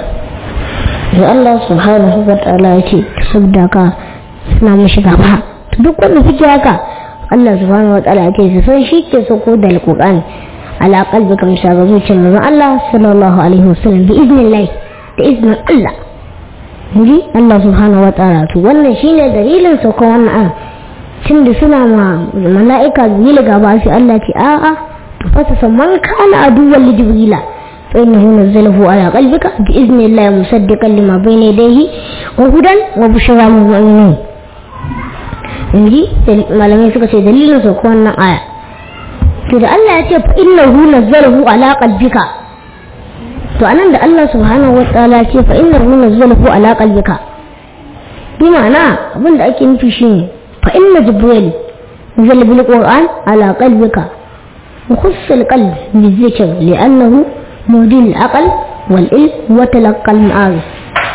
da Allah subhanahu wa ta'ala ya ce saboda ka suna mishi gaba duk wanda suke haka Allah subhanahu wa ta'ala ya ce su san shi ke sako da alkur'ani على قلبك مشاغ زوجة من الله صلى الله عليه وسلم بإذن الله بإذن الله نجي الله سبحانه وتعالى wannan shine dalilin sauka wannan an tun da suna ma mala'ika jibril gaba sai Allah ce a a to fa ta man kana aduwwan li jibrila fa innahu nazzalahu ala qalbika bi idnillahi musaddiqan lima bayna yadayhi wa hudan wa bushra lil mu'minin inji malamai suka ce dalilin sauka wannan aya to da Allah ya ce fa innahu nazzalahu ala qalbika to anan da Allah subhanahu wataala ya ce fa innahu nazzalahu ala qalbika bi ma'ana abin da ake nufi shine fa inna jibril nazzala bil qur'an ala qalbika وخص القلب بالذكر لأنه مودي العقل والعلم وتلقى المعارف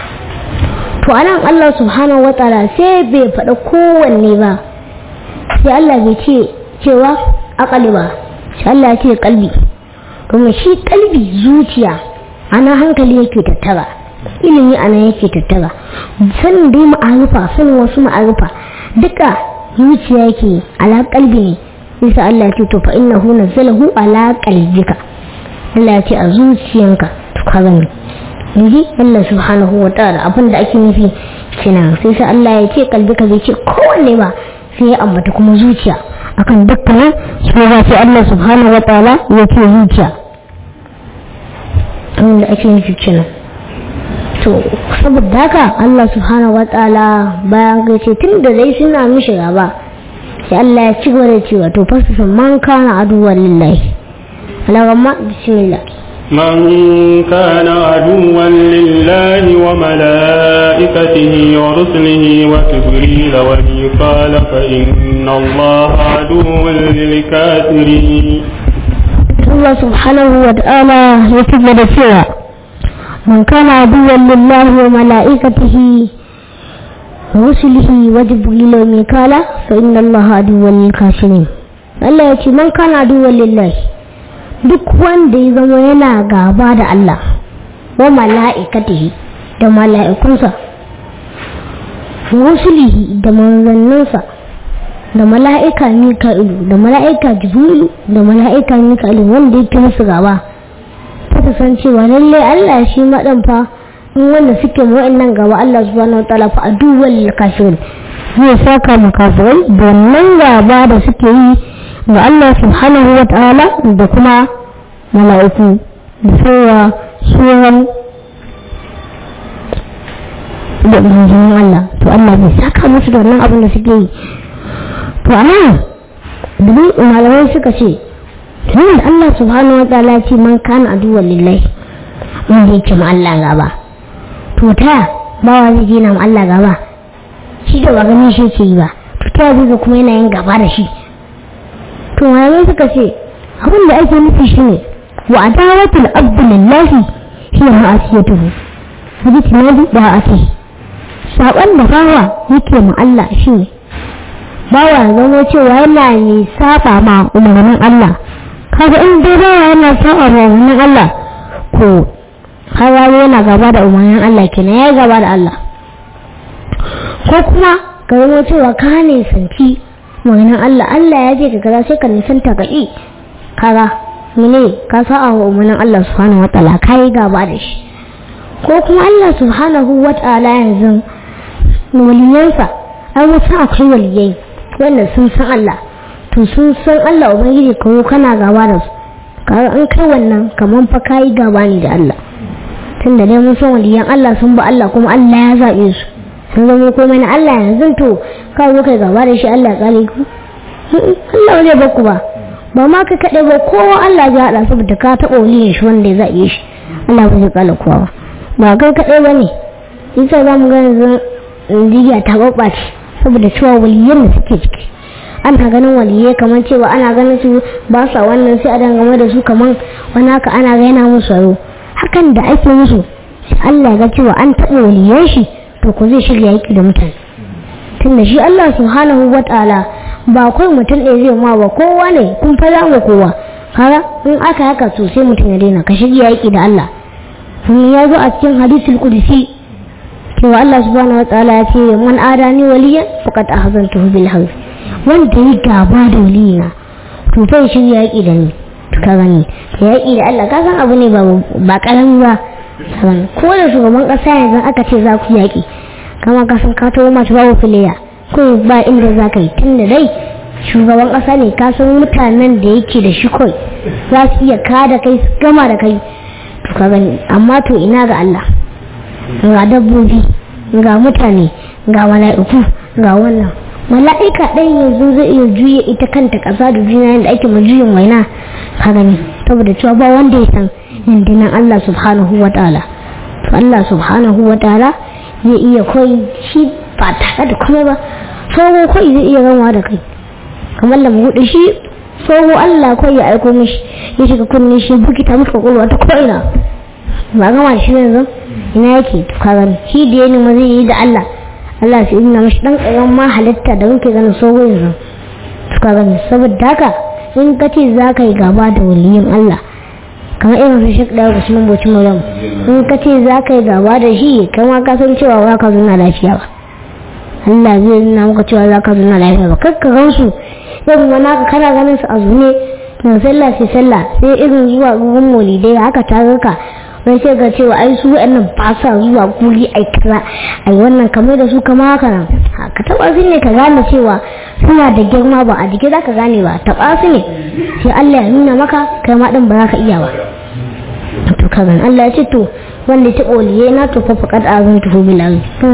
فأنا الله سبحانه وتعالى سيبي فأكون با sai Allah bai ce cewa akali ba shi Allah ce kalbi kuma shi kalbi zuciya ana hankali yake tattara ilimi ana yake tattara sanin dai ma'arufa sanin wasu ma'arufa duka zuciya yake ala kalbi ne bisa Allah ya ce to fa innahu nazzalahu ala qalbika Allah ya ce a zuciyanka to ka gani yanzu Allah subhanahu wa ta'ala abin da ake nufi kenan sai sai Allah ya ce kalbika bai ce kowanne ba sai ya ambata kuma zuciya akan dukkanin sai ya ce Allah subhanahu wa ta'ala ya ce zuciya abin da ake nufi kenan to saboda haka Allah subhanahu wa ta'ala bayan ga ce tun da dai suna mishi gaba sai Allah ya ci gaba da cewa to fasa man kana aduwwan lillahi alagamma bismillah من كان عدوا لله وملائكته ورسله وجبريل وميقال فإن الله عدو للكافرين الله سبحانه وتعالى يتبع سوى من كان عدوا لله وملائكته ورسله وجبريل وميقال فإن الله عدو للكافرين Allah ya ce man kana aduwwan lillahi duk wanda ya zama yana gaba da Allah wa mala'ikatihi da mala'ikunsa rusulihi da manzanninsa da mala'ika mika'ilu da mala'ika jibrilu da mala'ika mika'ilu wanda yake musu gaba ta san cewa lallai Allah shi maɗan fa in wanda suke wa'annan gaba Allah subhanahu wa ta'ala fa aduwwal kafirin zai saka makafirai da wannan gaba da suke yi ga Allah subhanahu wa ta'ala da kuma mala'iku da sauwa suwan da manzannin Allah to Allah bai saka musu da wannan abin da suke yi to amma duk malamai suka ce tun da Allah subhanahu wa ta'ala ce man kana aduwwan lillahi wanda yake ma Allah gaba to ta bawa zai je na ma Allah gaba shi da ba ganin shi ke yi ba to ta zai kuma yana yin gaba da shi to malamai suka ce abin da ake nufi shi ne wa adawatul abdu lillahi hiya ma'asiyatuhu bi tinadi da ake saban da bawa yake ma Allah shi ne bawa zama cewa yana ne saba ma umarnin Allah kaga in dai bawa yana saba ma umarnin Allah ko kaga yana gaba da umarnin Allah kenan ya gaba da Allah ko kuma ka zama cewa ka ne santi maganin Allah Allah ya ce ka kaza sai ka nisanta ka ƙi kaga mene ka sa'a wa umarnin Allah subhanahu wataala ka yi gaba da shi ko kuma Allah subhanahu wataala yanzu waliyansa an wasu akwai waliyai wanda sun san Allah to sun san Allah ubangiji kawo kana gaba da su kaga an kai wannan kaman fa ka yi gaba ne da Allah tunda dai mun san waliyan Allah sun ba Allah kuma Allah ya zaɓe su sun zama komai na Allah yanzu to ka zo kai gaba da shi Allah kare ku Allah zai ba ku ba ba ma ka kaɗai ba kowa Allah ya haɗa saboda ka taɓa waliyin shi wanda ya zaɓe shi Allah ba zai kala kowa ba kai kaɗai ba ne isa za mu ga yanzu Najeriya ta ɓaɓɓace saboda cewa waliyan da suke ciki ana ganin waliyai kamar cewa ana ganin su ba sa wannan sai a dangane da su kamar wani haka ana gaina musu yau hakan da ake musu Allah ga cewa an taɓa waliyan shi to ku zai shirya yaki da mutane tunda shi Allah subhanahu wa ta'ala ba kai mutum ɗaya zai ma ba kowa ne kun fara wa kowa kaga in aka haka to sai mutum ya daina ka shirya yaki da Allah sun ya zo a cikin hadisul qudsi cewa Allah subhanahu wa ta'ala ya ce man adani waliyan faqad ahzantuhu bil harb wanda yi gaba da waliyina to fa shirya yaki da ni ka gani yaki da Allah ka san abu ne ba ba karami ba ko da shugaban kasa yanzu aka ce za ku yaƙi kama ka san ka tawo masu babu filiya ko ba inda za ka yi tun da dai shugaban kasa ne ka san mutanen da yake da shi kai za su iya kada kai su gama da kai to ka gani amma to ina ga Allah ga dabbobi ga mutane ga mala'iku ga wannan mala'ika ɗan yanzu zai iya juya ita kanta ƙasa da duniya da ake ma juyin waina ka gani saboda cewa ba wanda ya san rundunar Allah subhanahu wa ta'ala to Allah subhanahu wa ta'ala zai iya koyi shi ba tare da kuma ba tsoho koyi zai iya gama da kai kamar da buɗe shi tsoho Allah koyi ya aiko mishi ya shiga kunne shi bukita maka kwakwalwa ta ko'ina ba gama da shi yanzu ina yake ka gani shi da ya nima zai yi da Allah Allah sai ina mashi dan ƙaran ma halitta da muke ganin tsoho yanzu ka gani saboda haka in ka ce za ka yi gaba da waliyin Allah kamar irin su shek ɗaya usman boci maryam in ka ce za ka yi gaba da shi kai ma ka san cewa ba ka zuna lafiya ba Allah zai nuna maka cewa za ka zuna lafiya ba kar ka gansu irin wani haka kana ganin su a zune daga sallah sai sallah sai irin zuwa gurin molidai haka ta ka wai sai ga cewa ai su wa'annan ba sa zuwa guri ai kaza ai wannan kamar da su kama haka nan ka taba su ne ka gane cewa suna da girma ba a jiki za ka gane ba taba su ne sai Allah ya nuna maka kai ma din ba za ka iya ba to ka gani Allah ya ce to wanda ta ƙoliye na to fa faƙad azan tuhu bilal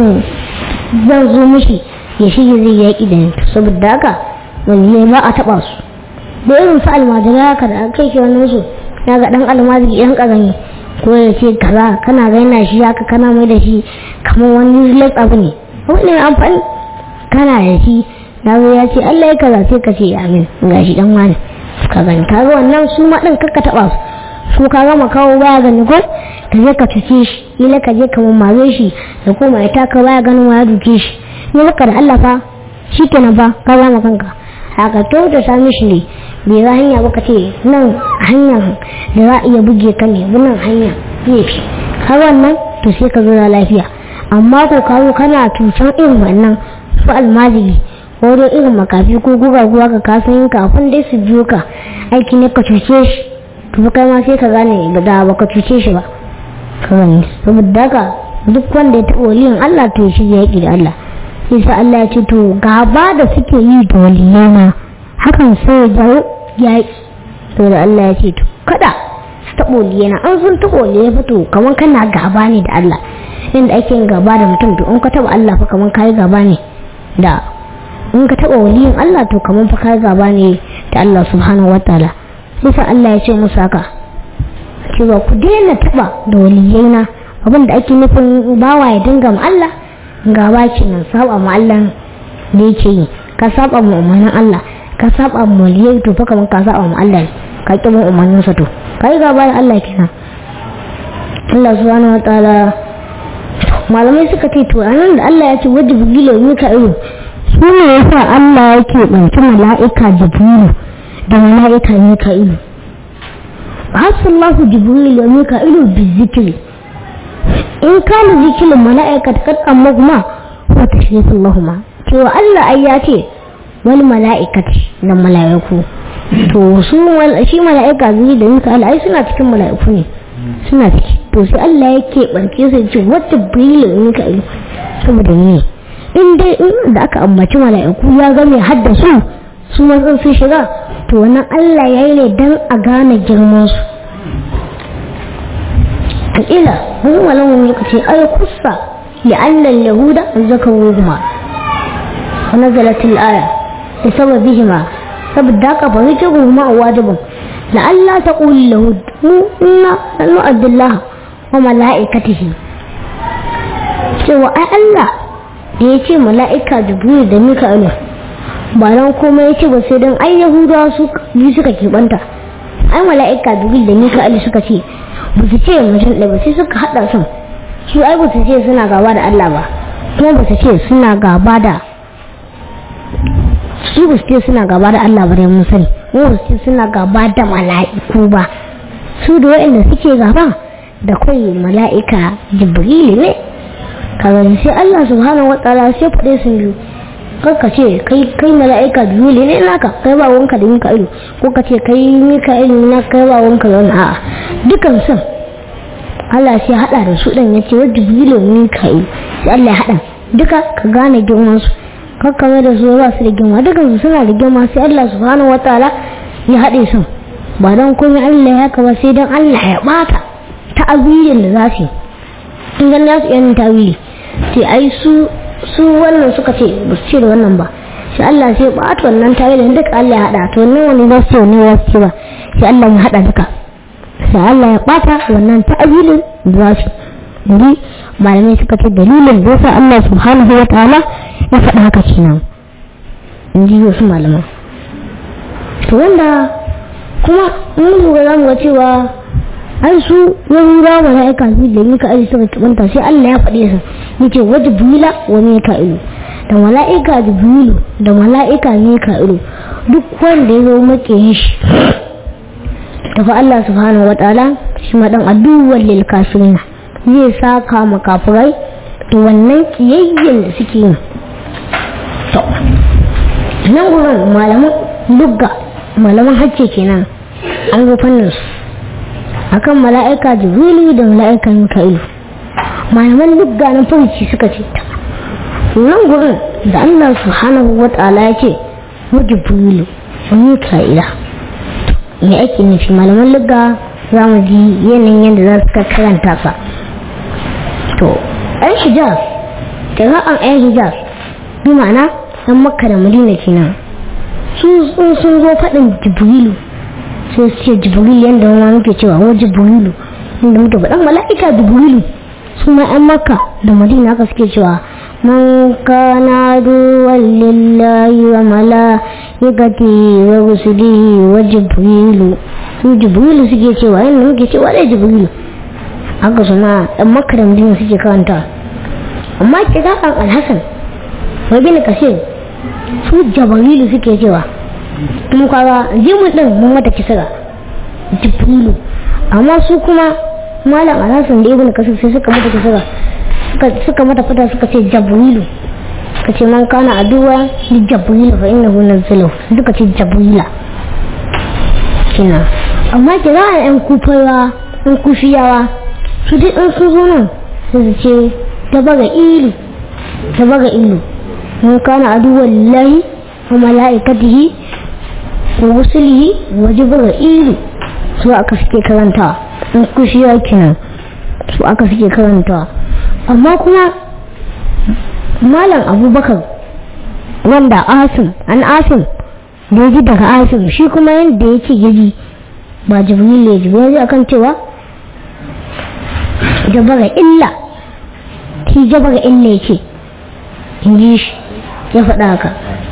zan zo mishi ya shige zai yaƙi da ni saboda haka waliyai ba a taɓa su da irin su almajira haka da aka ke wannan su na ga ɗan almajiri ɗan ƙarami ko ya ce kaza kana gaina shi haka kana mai da shi kamar wani lat abu ne wani amfani kana da shi na zo ya ce Allah ya kaza sai ka ce amin ga shi dan wani ka gani ka ga wannan su ma ɗin kakka taɓa su su ka gama kawo baya gani ko ka je ka cuce shi ila ka je ka mammaze shi da koma ya taka baya ganin wa ya duke shi ne maka da Allah fa shi kenan fa ka zama kanka haka to da sami shi ne bai za hanya ba ka ce nan hanyar da za a iya buge ka ne nan hanya ne fi har wannan to sai ka zura lafiya amma ko ka zo kana tucan irin wannan su almajiri ko dai irin makafi ko guga guga ka kasan kafin dai su biyo ka aiki ne ka cuce shi to kai ma sai ka gane da ba ka cuce shi ba ka gani saboda haka duk wanda ya taɓa waliyin Allah to shi ya yi da Allah sai sa Allah ya ce to gaba da suke yi da waliyana hakan sai ya jawo yaƙi to da Allah ya ce to kada su taɓa waliyana an sun taɓa waliyana fa to kamar kana gaba ne da Allah inda ake yin gaba da mutum to in ka taɓa Allah fa kamar kayi gaba ne da in ka taɓa waliyin Allah to kamar fa kayi gaba ne da Allah subhanahu wataala sai sa Allah ya ce musu haka cewa ku daina taɓa da waliyaina abin da ake nufin bawa ya dinga ma Allah gaba kenan saba ma Allah da yake yi ka saba ma umarnin Allah ka saba ma waliyai to fa kamar ka saba ma Allah ka ki ma umarnin sa to kai gaba da Allah kenan Allah subhanahu wataala malamai suka ce to anan da Allah ya ce wajibu gilo mika'ilu su ne yasa Allah yake banci mala'ika jibrilu da mala'ika mika'ilu hasallahu jibrilu wa mika'ilu bizikri in kana zikirin mala'ikata kad amma kuma wa tashrifin lahuma cewa Allah ai ya ce wal mala'ikati da mala'iku to su shi mala'ika zai da nika ai suna cikin mala'iku ne suna ciki to sai Allah ya keɓance su ce wata brilin nika ilu saboda ne in dai in da aka ambaci mala'iku ya ga mai haddasu su matsin sun shiga to wannan Allah ya yi ne don a gane girman su al'ila wani malamin ya ce ai kusa لأن اليهود ذكروهما ونزلت الآية بسببهما فبداك فذكرهما واجب لألا تقول اليهود إنا نؤد الله وملائكته cewa ai Allah da ya ce mala'ika jibril da mika'ilu ba don kuma ya ce ba sai don ai yahudawa su biyu suka keɓanta ai mala'ika jibril da mika'ilu suka ce ba su ce mutum ɗaya ba sai suka haɗa sun su ai ba su ce suna gaba da Allah ba kuma ba su ce suna gaba da su ba su ce suna gaba da Allah ba dai mun sani kuma ba su ce suna gaba da mala'iku ba su da waɗanda suke gaba da kai mala'ika jibril ne kaga sai Allah subhanahu wataala sai faɗe sun biyu ka ce kai kai mala'ika jibril ne naka kai ba wanka da mika'ilu ko ka ce kai mika'ilu na kai ba wanka da wani a'a dukan sun Allah sai hada da su dan yace wa jibrilu mika'ilu sai Allah ya hada duka ka gane girman su kakkame da su ba su da girma dukan su suna da girma sai Allah subhanahu wataala ya hade su ba dan komai Allah ya kaba sai dan Allah ya bata ta'awilin da za su yi in ga nasu yan tawili sai ai su su wannan suka ce ba su ce da wannan ba sai Allah sai bata wannan tawilin duka Allah ya hada to wannan wani ba su ne ba su ba sai Allah ya hada duka sai Allah ya bata wannan ta'awilin da za su yi malamai suka ce dalilin da yasa Allah subhanahu wa ta'ala ya faɗa haka kenan in ji wasu malaman to wanda kuma mun lura za mu ga cewa ai su yahuda mala'ika su da mika aji suka kibanta sai Allah ya faɗe su yace wa jibrila wa mika'ilu da mala'ika jibrilu da mala'ika mika'ilu duk wanda ya zo makiyin shi tafi Allah subhanahu wa ta'ala shi ma dan aduwwan lil kafirin zai saka makafurai da wannan kiyayyen da suke yi to nan gurin malaman lugga malaman hacce kenan an zo fannin su akan mala'ika jibrilu da mala'ika mika'ilu malaman lugga na farci suka ce nan gurin da Allah subhanahu wa ta'ala ya ce wa jibrilu wa mika'ila me ake nufi malaman lugga za mu ji yanayin yadda za su karanta sa to ɗan hijaz kira'an ɗan hijaz bi ma'ana ɗan makka da madina kenan su sun zo faɗin jibrilu sai su ce jibril yadda wani muke cewa wa jibrilu inda muke faɗan mala'ika jibrilu su ma ɗan makka da madina haka suke cewa man kana duwan lillahi wa mala'ikati wa rusulihi wa jibrilu su jibrilu suke cewa yadda muke cewa da jibrilu haka su ma ɗan makka da madina suke karanta amma kira'an alhassan wa bin kasir su jabrilu suke cewa kuma kaga jimin din mun mata kisira jibrilu amma su kuma malam alhassan da ibn kasir sai suka mata kisira suka mata fata suka ce jabrilu suka ce man kana aduwa li jabrilu fa innahu nazzalahu suka ce jabrila kina amma kira yan kufawa yan kufiyawa su duk in sun zo nan sai su ce dabaga ilu dabaga ilu man kana aduwa lillahi wa mala'ikatihi wa rusulihi wa jibrilu su aka suke karanta in kushiya kenan su aka suke karanta amma kuma malam abubakar wanda asim an asim da ya ji daga asim shi kuma yadda ya ce yaji ba jibril ya ji ya ji akan cewa jabara illa shi jabara illa ya ce in ji shi ya faɗa haka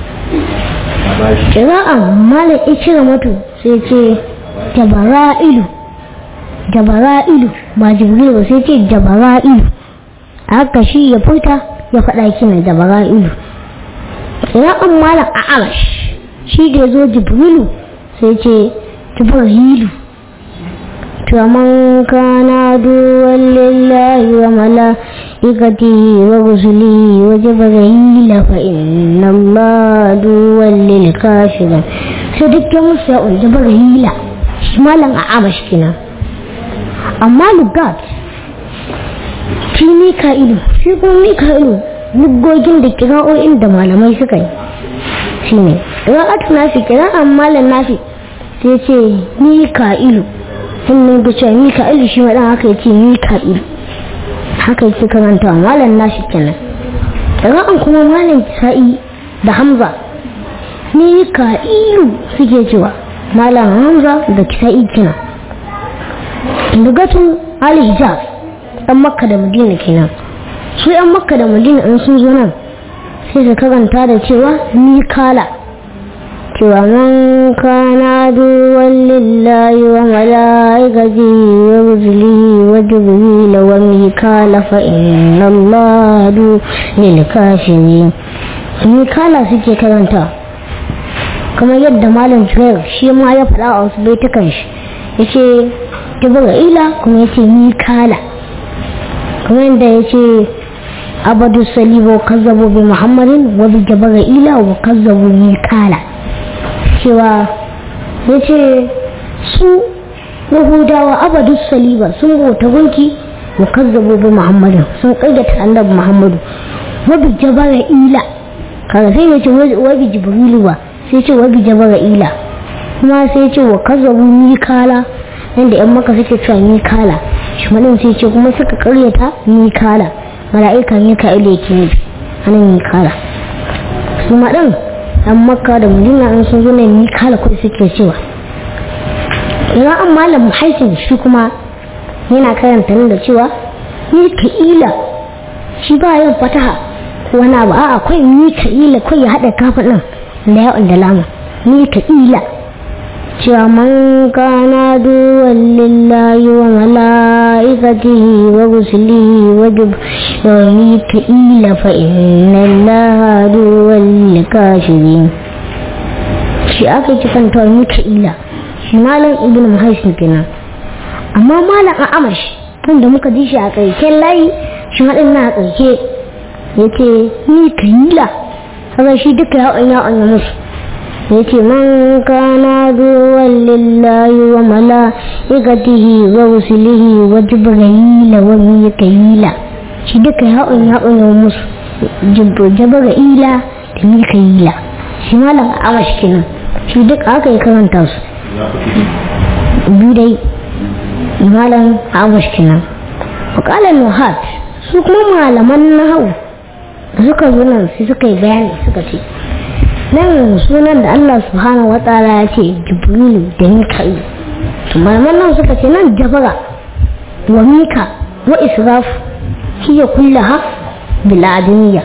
kira'an malam cire mutu sai ce jabara'ilu jabara'ilu ba jibril ba sai ce jabara'ilu haka shi ya furta ya faɗa kina jabara'ilu kira'an malam a arash shi da ya zo jibrilu sai ce jibrilu ومن كان عدوا لله وملائكته ورسله وجبريل فإن الله عدوا للكافرين صدق موسى جبريل شمالا أعمش كنا أما لقات في ميكائيل في ميكائيل lugogin da kira'o'in da malamai suka yi shi ne kira'atu nafi kira'an malam nafi sai ce mika'ilu sannan da cewa mika'ilu shi maɗan haka ya ce mika'ilu haka yake karanta malam nashi kenan ra'an kuma malam sa'i da hamza mika'ilu suke cewa malam hamza da kisa'i kenan lugatun al-hijaz ɗan makka da madina kenan su yan makka da madina in sun zo nan sai su karanta da cewa mikala cewa man kana duwan lillahi wa mala'ikati wa rusulihi wa jibril wa mikala fa inna Allah du lil kafirin mikala suke karanta kamar yadda malam Jubair shi ma ya faɗa a wasu baitukan shi yace jibrila kuma yace mikala kamar yadda yace abadu salibo kazzabu bi muhammadin wa bi jibrila wa kazzabu mikala cewa ya ce su yahudawa abadu saliba sun bauta gunki wa kazzabu bi muhammadin sun kayyata annabi muhammadu wa bi jabara ila kaga sai ya ce wa bi jibrilu ba sai ce wa bi jabara ila kuma sai ce wa kazzabu mikala yanda yan maka suke cewa mikala shi madin sai ce kuma suka karyata mikala mala'ika mika'ila yake nufi anan mikala su maɗin an makka da madina an sun zo ne ni kala kuɗi suke cewa idan an malam haisin shi kuma yana karanta nan da cewa ni ila shi ba yin fataha wani abu a akwai ni ila kai ya haɗa kafa ɗin da yawon da lama ni ila cewa man kana duwan lillahi wa mala'ikatihi wa rusulihi wa jibril ila fa inna allaha duwan likashirin shi aka ci kan tawar ila shi malam ibn muhaisin kenan amma malam a amash wanda muka ji shi a ƙarshen layi shi haɗin na a ƙarshe ya ce ila haka shi duka ya'on ya'on ya musu yace man kana duwan lillahi wa mala'ikatihi wa rusulihi wa jibril wa mikayila shi duka ya'un ya'un ya musu jibrila da mikayila shi malam amash kenan shi duka aka yi karanta su biyu dai malam amash kenan وقال النهات su kuma malaman nahawu da suka zo nan sai suka yi bayani suka ce nan sunan da Allah subhanahu wa ta'ala ya ce jibrilu da mika'il to malaman nan suka ce nan jabara wa mika wa israf hiya kullaha bil adamiyya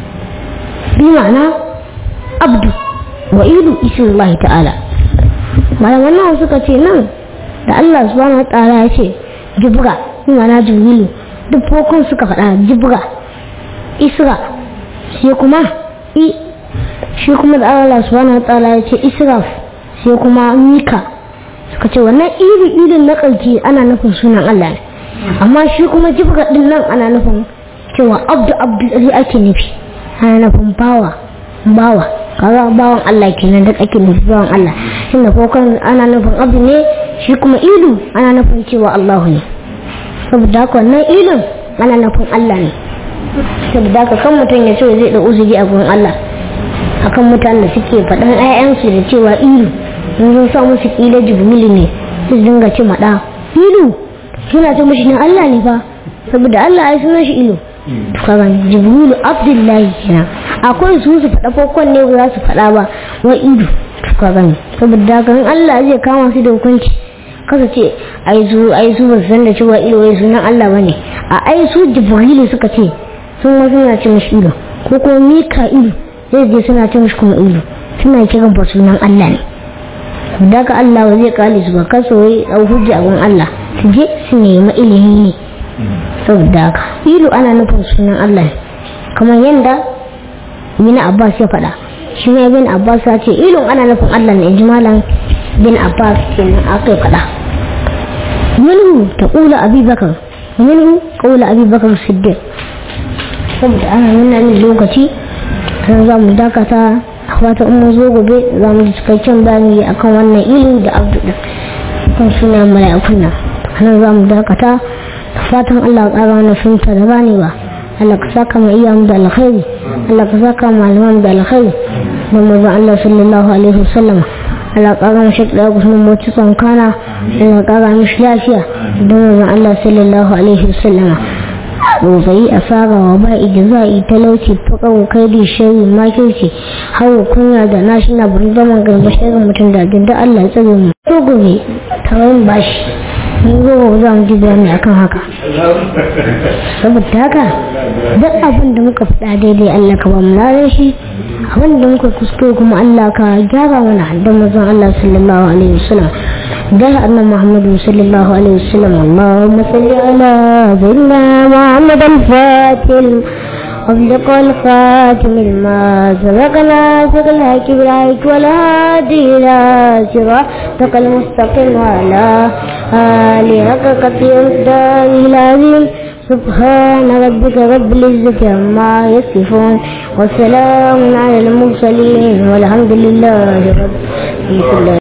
bi ma'ana abdu wa ilu ismullahi ta'ala malaman nan suka ce nan da Allah subhanahu wa ta'ala ya ce jibra bi ma'ana jibrilu duk fokon suka faɗa jibra isra sai kuma i shi kuma da Allah subhanahu wa ta'ala ya ce israf sai kuma mika suka ce wannan iri irin na ƙarki ana nufin sunan Allah ne amma shi kuma jibga din nan ana nufin cewa abdu abdu ɗari ake nufi ana nufin bawa bawa kaga bawan Allah kenan da ake nufi bawan Allah tunda kokon ana nufin abdu ne shi kuma ilu ana nufin cewa Allahu ne saboda haka wannan ilin ana nufin Allah ne saboda haka kan mutum ya ce zai da uzuri a gurin Allah akan mutanen da suke faɗan 'ya'yansu da cewa ilu in sun sa musu kila jibrilu ne su dinga ci maɗa ilu suna ce mashi na Allah ne fa saboda Allah ya suna shi ilu kaga jibrilu abdullahi kenan akwai su su faɗa kokon ne ba za su faɗa ba wa ilu kaga saboda haka in Allah zai kama su da hukunci kasa ce ai su ai su ba su san da cewa ilu wai sunan Allah bane a ai su jibrilu suka ce sun ma suna ce mashi ilu ko kuma mika'ilu zai je suna ce mashi kuma ilu suna kiran ba sunan Allah ne daga Allah ba zai kale su ba kaso wai dau hujja gun Allah su je su nemi ilimi ne saboda haka ilu ana nufin sunan Allah ne kamar yadda bin Abbas ya faɗa shi ne bin Abbas ya ce ilun ana nufin Allah ne ji malam bin Abbas kenan aka faɗa minhu taqulu Abi Bakar minhu qawlu Abi Bakar Siddiq saboda ana nuna min lokaci kan za mu dakata wata in mun zo gobe za mu ji cikakken bayani akan wannan ilu da abdu din kan suna mala'ikun nan anan za mu dakata da fatan Allah ya ƙara mana sunta da ganewa Allah ka saka mu iya mu da alkhairi Allah ka saka mu malaman da alkhairi don mu Allah sallallahu alaihi wasallam Allah ƙara mu shakka da kusurin mu cikin kana Allah ƙara mu lafiya don mu Allah sallallahu alaihi wasallam tsotsai asara wa ba ijza'i talauci fakan kaidi shari makirci hawa kunya da nashi na burgaman garba shirin mutum da da Allah ya tsare mu to gobe tawayin bashi mun zo za mu ji bayani akan haka saboda haka duk abin da muka faɗa daidai Allah ka ba mu ladan shi abin da muka kuskure kuma Allah ka gyara mana da mazan Allah sallallahu alaihi wasallam ده أن محمد صلى الله عليه وسلم اللهم صل على سيدنا محمد الفاتح أصدق الخاتم الما سبقنا سقل كبرائك ولا هادي إلى صراطك المستقيم وعلى آله حق قتل العظيم سبحان ربك رب العزة عما يصفون وسلام على المرسلين والحمد لله رب العالمين